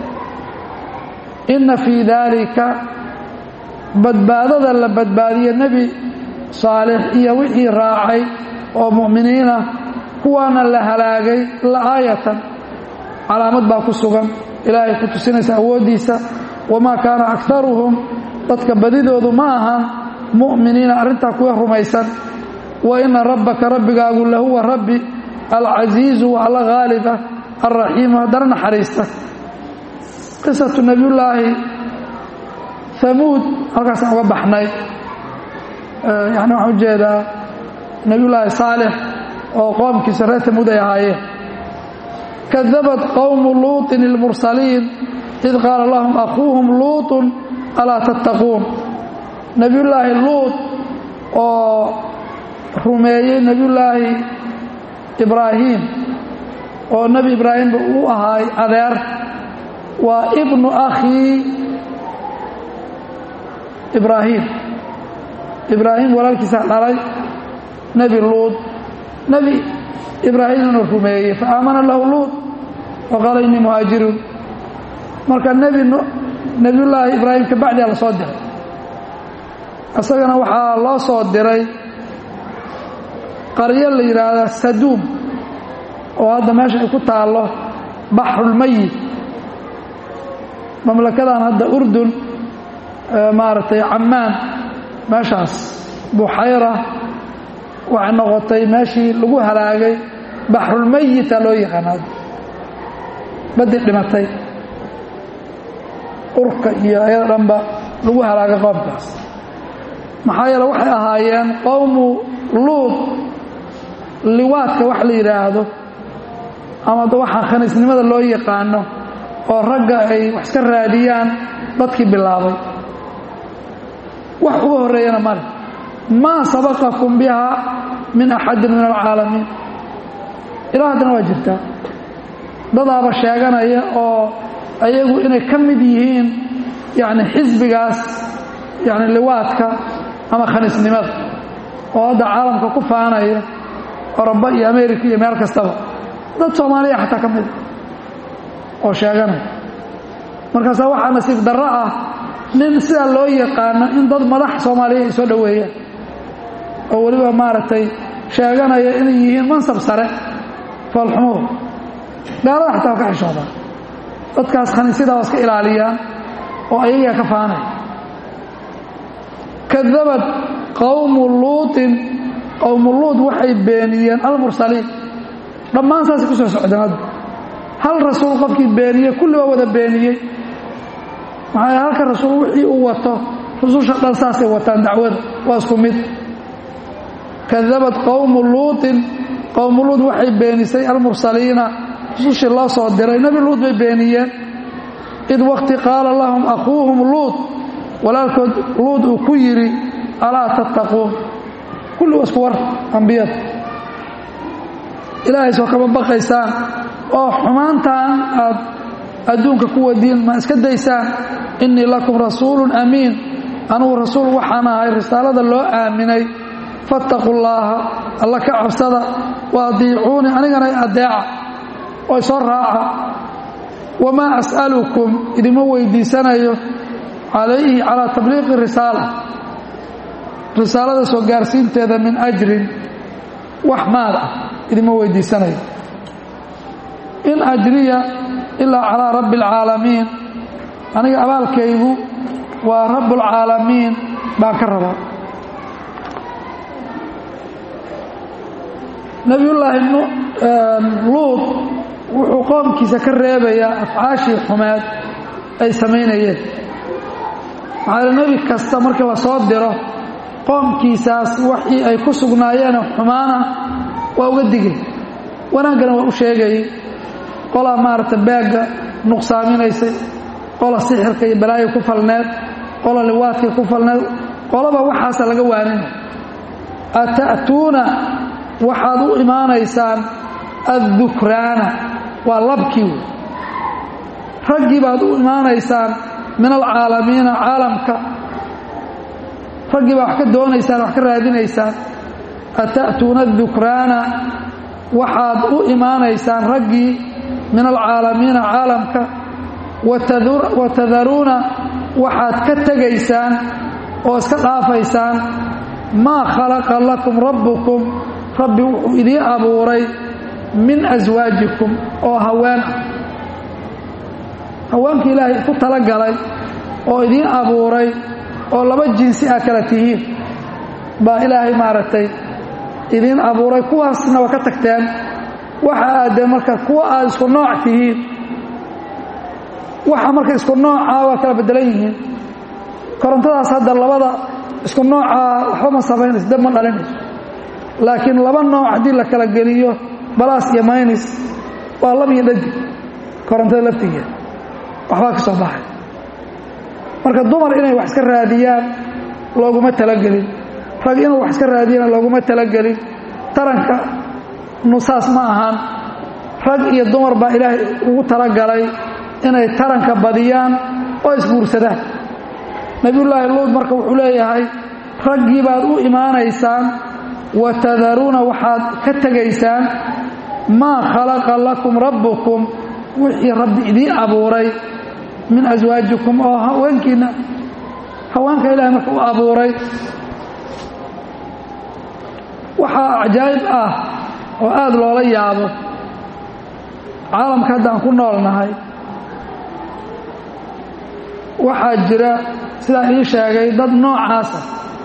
inna fii daalika badbaadada la badbaadiye nebi saalix iyo wixii raacay oo mu'miniina kuwaana la halaagay la'aayatan calaamad baa ku sugan ilaahay ku tusinaysa awooddiisa wamaa kaana akaruhum dadka badidoodu ma ahan mu'miniina arrintaa kuwa rumaysan wa ina rabbaka rabbigaagu lahuwa rabbi alcasiizu waa alla haaliba alraxiimu haddana naxariista qisatu nebiyullaahi hamuud halkaasaan uga baxnay yani waxaan ujeedaa nebiyullaahi saalix oo qoomkiisa reer hamuud ay ahaayeen kadabat qowmu luuطin ilmursaliin id qaala lahum akhuuhum luuطun alaa tattaquun nebiyullaahi luut oo rumeeyey nebiyullaahi ibraahiim oo nebi ibraahimba uu ahaay adeer waa ibnu akhii ibraahim ibraahim walaalkiisaa dhalay nebi luud nebi ibraahimna rumeeyey fa aamana lahu luud wa qaala innii muhaajiruun marka nebi nebiyullaahi ibraahim ka bacdiha la soo diray isagana waxaa loo soo diray qaryo la yidhaahda saduum oo hadda meesha ay ku taallo baxrulmayit mamlakadan hadda urdun maaragtay cammaan meeshaas buxayra waxay noqotay meeshii lagu halaagay baxrulmayita loo yaqaana baddi dhimatay urka iyo ayada dhanba lagu halaagay qoomkaas maxaa yeele waxay ahaayeen qowmu luud liwaadka wax la yidhaahdo ama waxaa khaniisnimada loo yaqaano oo ragga ay wax iska raadiyaan dadkii bilaabay wax uga horreeyana male maa sabaqakum biha min axadin min alcaalamiin ilaa haddana waa jirtaa dadaaba sheeganaya oo ayagu inay ka mid yihiin yani xisbigaas yani liwaadka ama khaniisnimada oo hadda caalamka ku faanaya oroba iyo america iyo meel kastaba dad soomaaliya xataa ka mida oo sheeganaya markaasaa waxaa nasiib darro ah nin sidaa loo yaqaano in dad madax soomaaliya ay soo dhoweeyaan oo weliba maaragtay sheeganaya inay yihiin mansab sare foolxumuhu gaalada xataa ka xishoodaan dadkaas khaniisyadaa waa iska ilaaliyaan oo ayagaa ka faanaya kadabad qowmu luuطin qowmu luud waxay beeniyeen almursaliin dhammaan saasay ku soo socdeen hadda hal rasuul qofkii beeniyey kulli waa wada beeniyey maxaa yeel halka rasuul wixii uu wato rususha dhan saasay wataan dacwada waa isku mid kadabad qowmu luuطin qowmu luud waxay beenisay almursaliina rusushii loo soo diray nebi luud bay beeniyeen id waqti qaala lahum akhuuhum luud walaalkood luud uu ku yidhi alaa tattaquun kulli waa isku war ambiyada ilaahay soo kama baqaysaan oo xumaantaan aad adduunka ku wadiin ma iska daysaan innii lakum rasuulun amiin anugu rasuul waxaan ahay risaalada loo aaminay fattaqu llaaha alla ka cabsada wa adiicuunii anigana adeeca oo isoo raaca wamaa as'alukum idima weydiisanayo calayhi calaa tabliiqi risaala risaalada soo gaarsiinteeda min ajrin wax maal ah idima weydiisanayo in ajriya ilaa calaa rabbi alcaalamiin aniga abaalkaygu waa rabbulcaalamiin baan ka rabaa nebiyullaahi luud wuxuu qoomkiisa ka reebayaa afcaashii xumeed ay samaynayeen maxaa yeel nebi kasta markii la soo diro qoomkiisaas waxii ay ku sugnaayeen xumaana waa uga digay wanaaggana waa u sheegayay qolaa maaragta baagga nuqsaaminaysay qola sixirka iyo balaayo ku falneed qola liwaadkay ku falneed qolaba waxaasa laga waaninay ata'tuuna waxaad u imaanaysaan addukraana waa labkii wey raggii baad u imaanaysaan min alcaalamiina caalamka raggii baa wax ka doonaysaan wax ka raadinaysaan ata'tuuna adukraana waxaad u imaanaysaan raggii min alcaalamiina caalamka wa tadaruuna waxaad ka tegaysaan oo iska dhaafaysaan maa khalaqa lakum rabbukum rabbi wuxuu idiin abuuray min aswaajikum oo haween ah haweenkii ilaahay ku talagalay oo idiin abuuray oo laba jinsi ah kala tihiin baa ilaahay maaragtay idiin abuuray kuwaasna waa ka tagteen waxa aadee marka kuwa aad isku nooc tihiin waxa marka isku noocaa waa kala bedelan yihiin korontadaas hadda labada isku noocaa waxba ma samaynayso dab ma dhalinayso laakiin laba nooc haddii la kala geliyo balaas iyo maynis waa lab iyo dhadig korontada laftigeeda waxbaa ka soo baxay marka dumar inay wax iska raadiyaan looguma talagelin rag inuu wax iska raadiyana looguma talagelin taranka nusaas ma ahaan rag iyo dumar baa ilaahay ugu talagalay inay taranka badiyaan oo isguursadaan nebiyullaahi luud marka wuxuu leeyahay raggii baad u imaanaysaan wa tadaruuna waxaad ka tegaysaan maa khalaqa lakum rabbukum wixii rabbi idiin abuuray min aswaajikum oo haweenkiinna haweenka ilahay marka u abuuray waxaa cajaa'ib ah oo aada loola yaabo caalamka hadda aan ku noolnahay waxaa jira sidaan ii sheegay dad noocaasa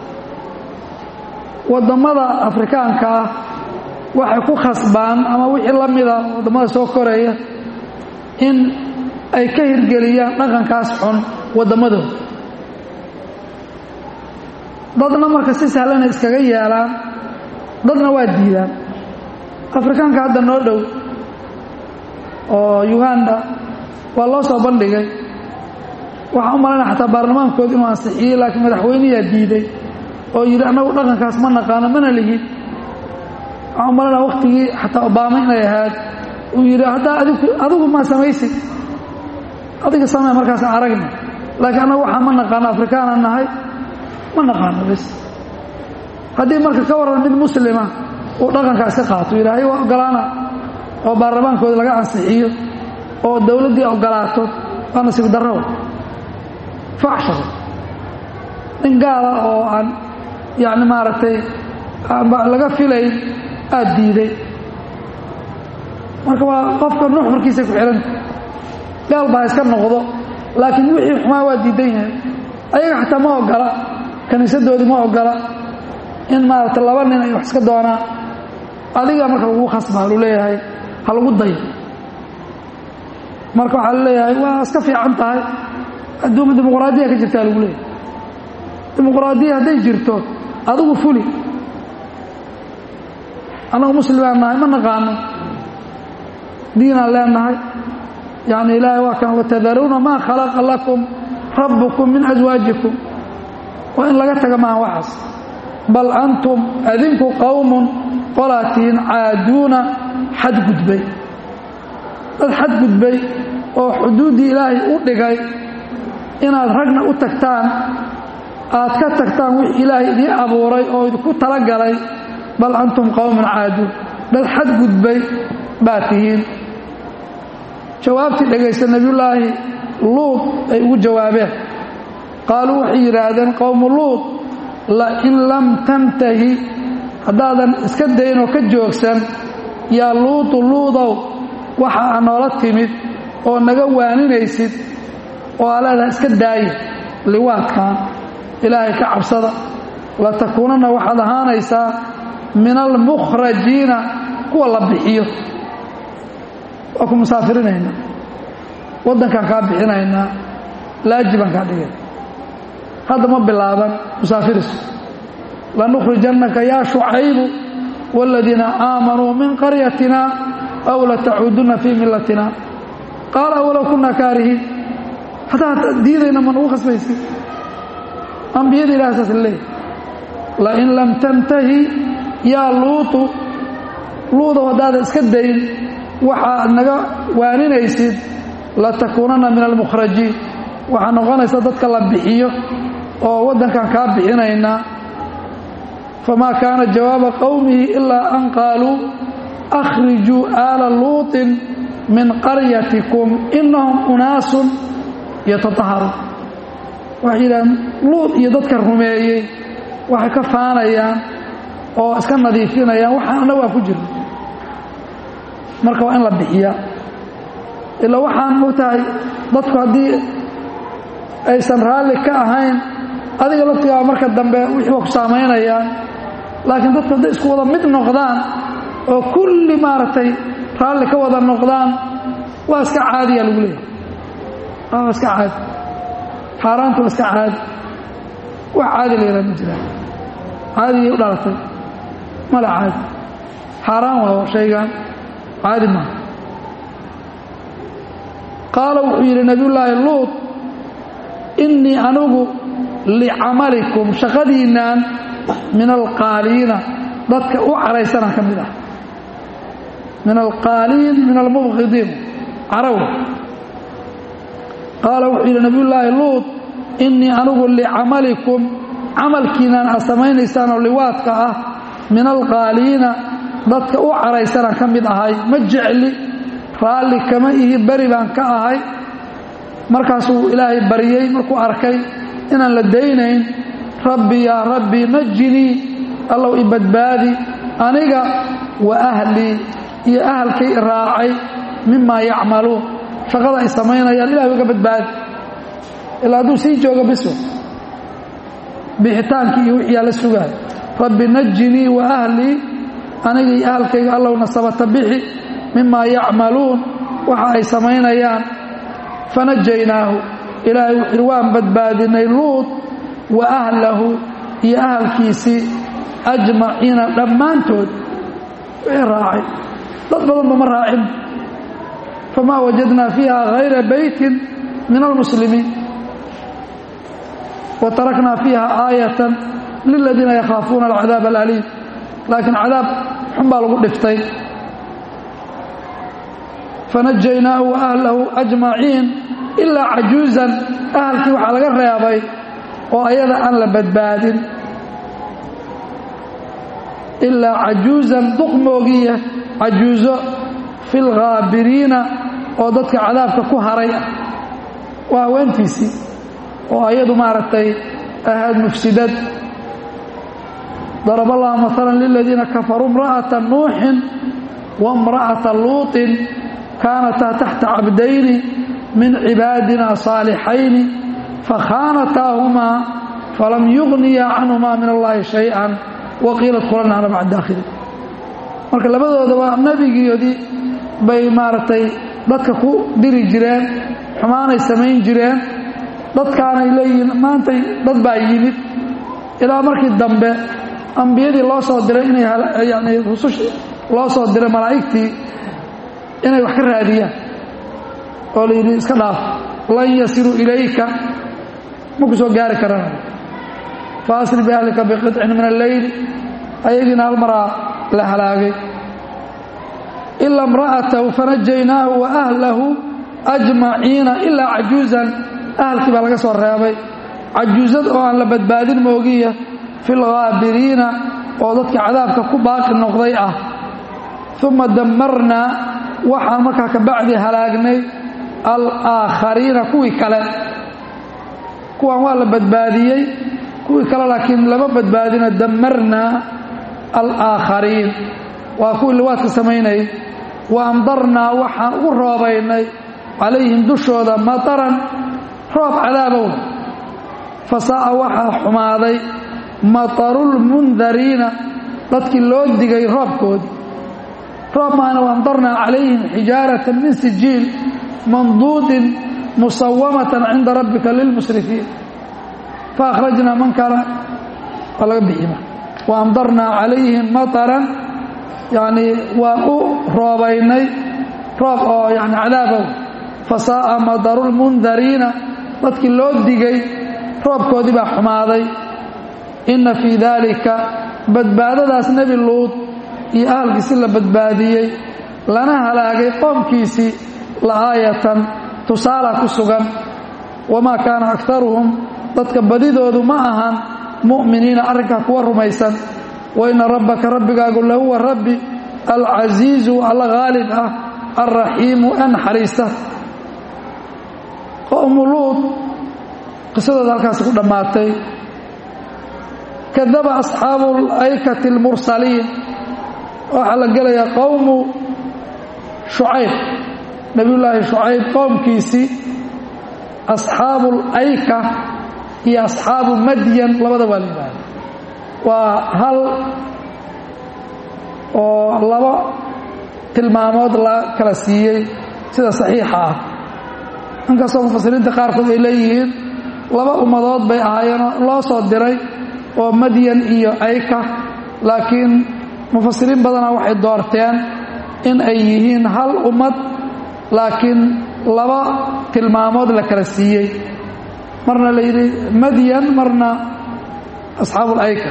waddammada afrikaanka ah waxay ku khasbaan ama wixii la mida waddammada soo koraya in ay ka hirgeliyaan dhaqankaas xun wadammadooda dadna marka si sahlana iskaga yeelaan dadna waa diidaan afrikaanka hadda noo dhow oo uganda waa loo soo bandhigay waxaan u malaynaya xataa baarlamaankooda inuu ansixiyey laakiin madaxweyneyaa diiday oo yidhi annagu dhaqankaas ma naqaano mana lihin waxaan u malaynaya waktigii xataa obaama inay ahayd uu yidhi haddaa adigu adigu maa samaysid adiga samee markaasaan aragna laakiin annagu waxaan ma naqaano afrikaana nahay ma naqaano bas haddii marka ka warran mid muslima uu dhaqankaa iska qaato ilaahay waa ogolaana oo baarlamaankooda laga ansixiyo oo dowladdii ogolaato waa nasiib darro faxshado nin gaala oo aan yacni maaragtay laga filayn aada diiday marka waa qofka nuxurkiisa ku xihanta gaal baa iska noqdo laakiin wixii xumaa waa diidan yahay ayaga xataa ma ogola kiniisadoodii ma ogola in maaragta laba nin ay wax iska doonaan adiga marka lagu khasbaa lu leeyahay ha lagu dayo marka waxaa laleeyahay waa iska fiican tahay adduuma dimuqraadiya ka jirtaa lagu leeyahay dimuqraadiya hadday jirto adigu fuli annagu muslimaan nahay ma naqaano diinaan leenahay yacni ilaahay waa kan watadaruuna maa khalaqa lakum rabbukum min aswaajikum waa in laga taga maaha waxaas bal antum adinku qowmun qolaatiin caaduuna xadgudbay dad xadgudbay oo xuduuddii ilaahay u dhigay inaad ragna u tagtaan aad ka tagtaan wixii ilaahay idiin abuuray oo idinku talagalay bal antum qowmun caaduun dad xadgudbay baad tihiin jawaabtii dhegaysta nebiyullaahi luud ay ugu jawaabeen qaaluu waxay yidhaahdeen qowmu luud lain lam tantahi haddaadan iska daynoo ka joogsan yaa luudu luudow waxa aa noola timid oo naga waaninaysid oo aa leedahay iska daaya liwaadkan ilaahay ka cabsada latakuunanna waxaad ahaanaysaa min almukhrajiina kuwa la bixiyo waa ku musaafirinaynaa waddankaan kaa bixinaynaa laaji baan kaa dhigay hadda ma bilaaban musaafirisu lanukhrijannaka yaa shucaybu waaladiina aamanuu min qaryatina aw latacuudunna fii millatina qaala walow kunna kaarihiin haddaa diidayna ma nagu khasbaysi ambiyada ilaha saas leeyahy lain lam tantahi yaa luutu luudow haddaadan iska dayn waxaad naga waaninaysid latakuunanna min almukhrajiin waxaa noqonaysa dadka la bixiyo oo waddankan kaa bixinaynaa famaa kaana jawaaba qowmihi ilaa an qaaluu akhrijuu aala luuطin min qaryatikum inahum unaasun yatataharuun waxay yidhahdeen luud iyo dadka rumeeyey waxay ka faanayaan oo iska nadiifinayaan waxaan annagu aan ku jirno marka waa in la bixiyaa ilaa waxaan mogtahay dadku haddii aysan raalli ka ahayn adiga laftigaa marka dambe wixii waa ku saamaynayaan laakiin dadku hadday isku wada mid noqdaan oo kulli maaragtay raalli ka wada noqdaan waa iska caadiya lagu leeyahay waa iska caadi xaaraanta waa iska caadi wax caadi la yidhaha ma jiraan caadigay u dhalatay mala caadi xaaraan waa shaygan caadi maaha qaala wuxuu yidhi nabiyullaahi luud innii anigu licamalikum shaqadiinnaan min alqaaliina dadka u caraysanaa ka mid ah min alqaaliin min almubqidiin caraw qaala wuxuu yidhi nabiyullaahi luud innii anigu licamalikum camalkiinaan aad samaynaysaan oo liwaadka ah min alqaaliina dadka u caraysanaan ka mid ahay ma jecli raalli kama ihi beri baan ka ahay markaasuu ilaahay baryey markuu arkay inaan la daynayn rabbi yaa rabbi najinii allow i badbaadi aniga wa ahlii iyo ahalkay i raacay mimaa yacmaluun shaqada ay samaynayaan ilahay uga badbaadi ilaa hadduu sii joogo biso bixitaankii iyo wixiyaa la sugaay rabbi najinii wa ahlii aniga iyo ahalkayga allowna sabata bixi mimaa yacmaluun waxa ay samaynayaan fanajaynaahu ilaahay wuxuuhi waan badbaadinay luud wa ahlahu iyo ahalkiisii ajmaciina dhammaantood wixii raacay dad badanba ma raacin famaa wajadnaa fiiha hayra beytin min almuslimiin wa taraknaa fiiha aayatan liladiina yakhaafuuna alcadaab alaliim laakiin cadaab xun baa lagu dhiftay fanajaynaahu wa ahlahu ajmaciin ilaa cajuuzan ahalkii waxaa laga reebay oo ayada aan la badbaadin ilaa cajuuzan duq moogiya cajuuzo fi lghaabiriina oo dadka cadaabka ku haray ah waa haweentiisii oo ayadu maaragtay ahayd mufsidad darab allahu maala liladiina kafaruu imra'ata nuuxin wa imra'ata luuطin kaanataa taxta cabdayni min cibaadina saalixayni fakhaanataahumaa falam yugniya canhumaa min allahi shay-an waqiila dkulannaana maca daakhiliin marka labadoodaba nebigiodii bay maaragtay dadka ku diri jireen xumaanay samayn jireen dadkaanay leeyihiin maantay dad baa yimid ilaa markii dambe ambiyadii loo soo diray inay yani rusushii loo soo diray malaa'igtii inay wax ka raadiyaan oo la yidhi iska dhaaf lan yasiruu ilayka ma ku soo gaari karaan fa asri biahlika biqidcin min alleyl ayagiina hal maraa la halaagay ilaa imra'atahu fanajaynaahu wa ahlahu ajmaciina ilaa cajuuzan ahalkii baa laga soo reebay cajuuzad oo aan la badbaadin moogiya fi lghaabiriina oo dadka cadaabka ku baaqi noqday ah uma damarnaa waxaan markaa ka bacdi halaagnay alaakhariina kuwii kale kuwan waa la badbaadiyey kuwii kale laakiin lama badbaadina damarnaa alaakhariin waa kuwii liwaadka samaynayay wa amdarnaa waxaan ugu roobaynay calayhim dushooda mataran roob cadaabow fasaa'a waxaa xumaaday matarulmundariina dadkii loo digay roobkoodii roob maana waamdarnaa calayhim xijaaratan min sijiil manduudin musawamatan cinda rabbika lilmusrifiin faakhrajnaa man kaana waa laga bixima waamdarnaa calayhim mataran yacnii waan u roobaynay roob oo yani cadaabow fasaa'a madarulmundariina dadkii loo digay roobkoodii baa xumaaday inna fii daalika badbaadadaas nebi luud iyo ahalkiisi la badbaadiyey lana halaagay qoomkiisii la'aayatan tusaala ku sugan wamaa kaana akaruhum dadka badidoodu ma ahan mu'miniina arrinkaa kuwa rumaysan waina rabbaka rabbigaagu lahuwa rabbi alcasiizu alla haalib ah alraxiimu ee naxariista qowmu luud qisadooda halkaasi ku dhammaatay kadaba asxaabu alaykati almursaliin waxaa la gelayaa qowmu shucayb nebiyullaahi shucayb qowmkiisii asxaabu alayka iyo asxaabu madyan labada waa la yidhaahda waa hal oo laba tilmaamood la kala siiyey sida saxiixa ah inkastoo mufasiriinta qaarkood ay leeyihiin laba ummadood bay ahaayeenoo loo soo diray oo madyan iyo ayka laakiin mufasiriin badana waxay doorteen in ay yihiin hal ummad laakiin laba tilmaamood la kala siiyey marna la yidhi madyan marna asxaabu alayka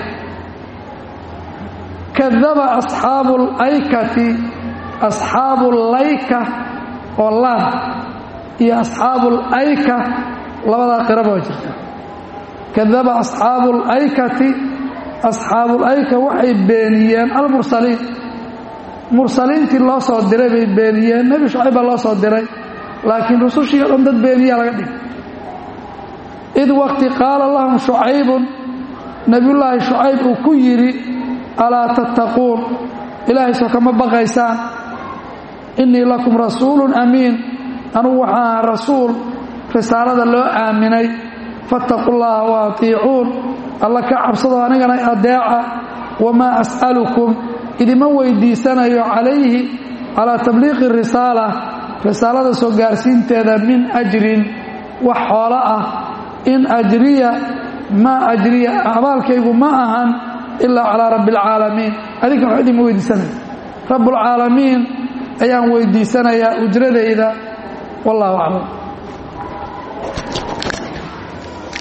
kadaba asxaabu alaykati asxaabu layka oo laan iyo asxaabu alayka labadaa qiraba waa jirta kadaba asxaabu alaykati asxaabuulayka waxay beeniyeen almursaliin mursaliintii loo soo diray bay beeniyeen nebi shucayb baa loo soo diray laakiin rusushii o dhan dad beeniyaa laga dhigay id waqti qaala lahum shucaybun nebiyullaahi shucayb uu ku yidhi alaa tattaquun ilaahay soo kama baqaysaan innii lakum rasuulun amiin anugu waxaan ahaa rasuul risaalada loo aaminay fattaqu llaha wa atiicuun alla ka cabsado anigana adeeca wamaa as'alukum idima weydiisanayo calayhi calaa tabliiqi risaala risaalada soo gaarsiinteeda min ajrin wax xoolo ah in ajriya maa ajriya abaalkaygu ma ahan ilaa calaa rabbi alcaalamiin adinka wax idima weydiisanaya rabbulcaalamiin ayaan weydiisanayaa ujradayda wallahu aclam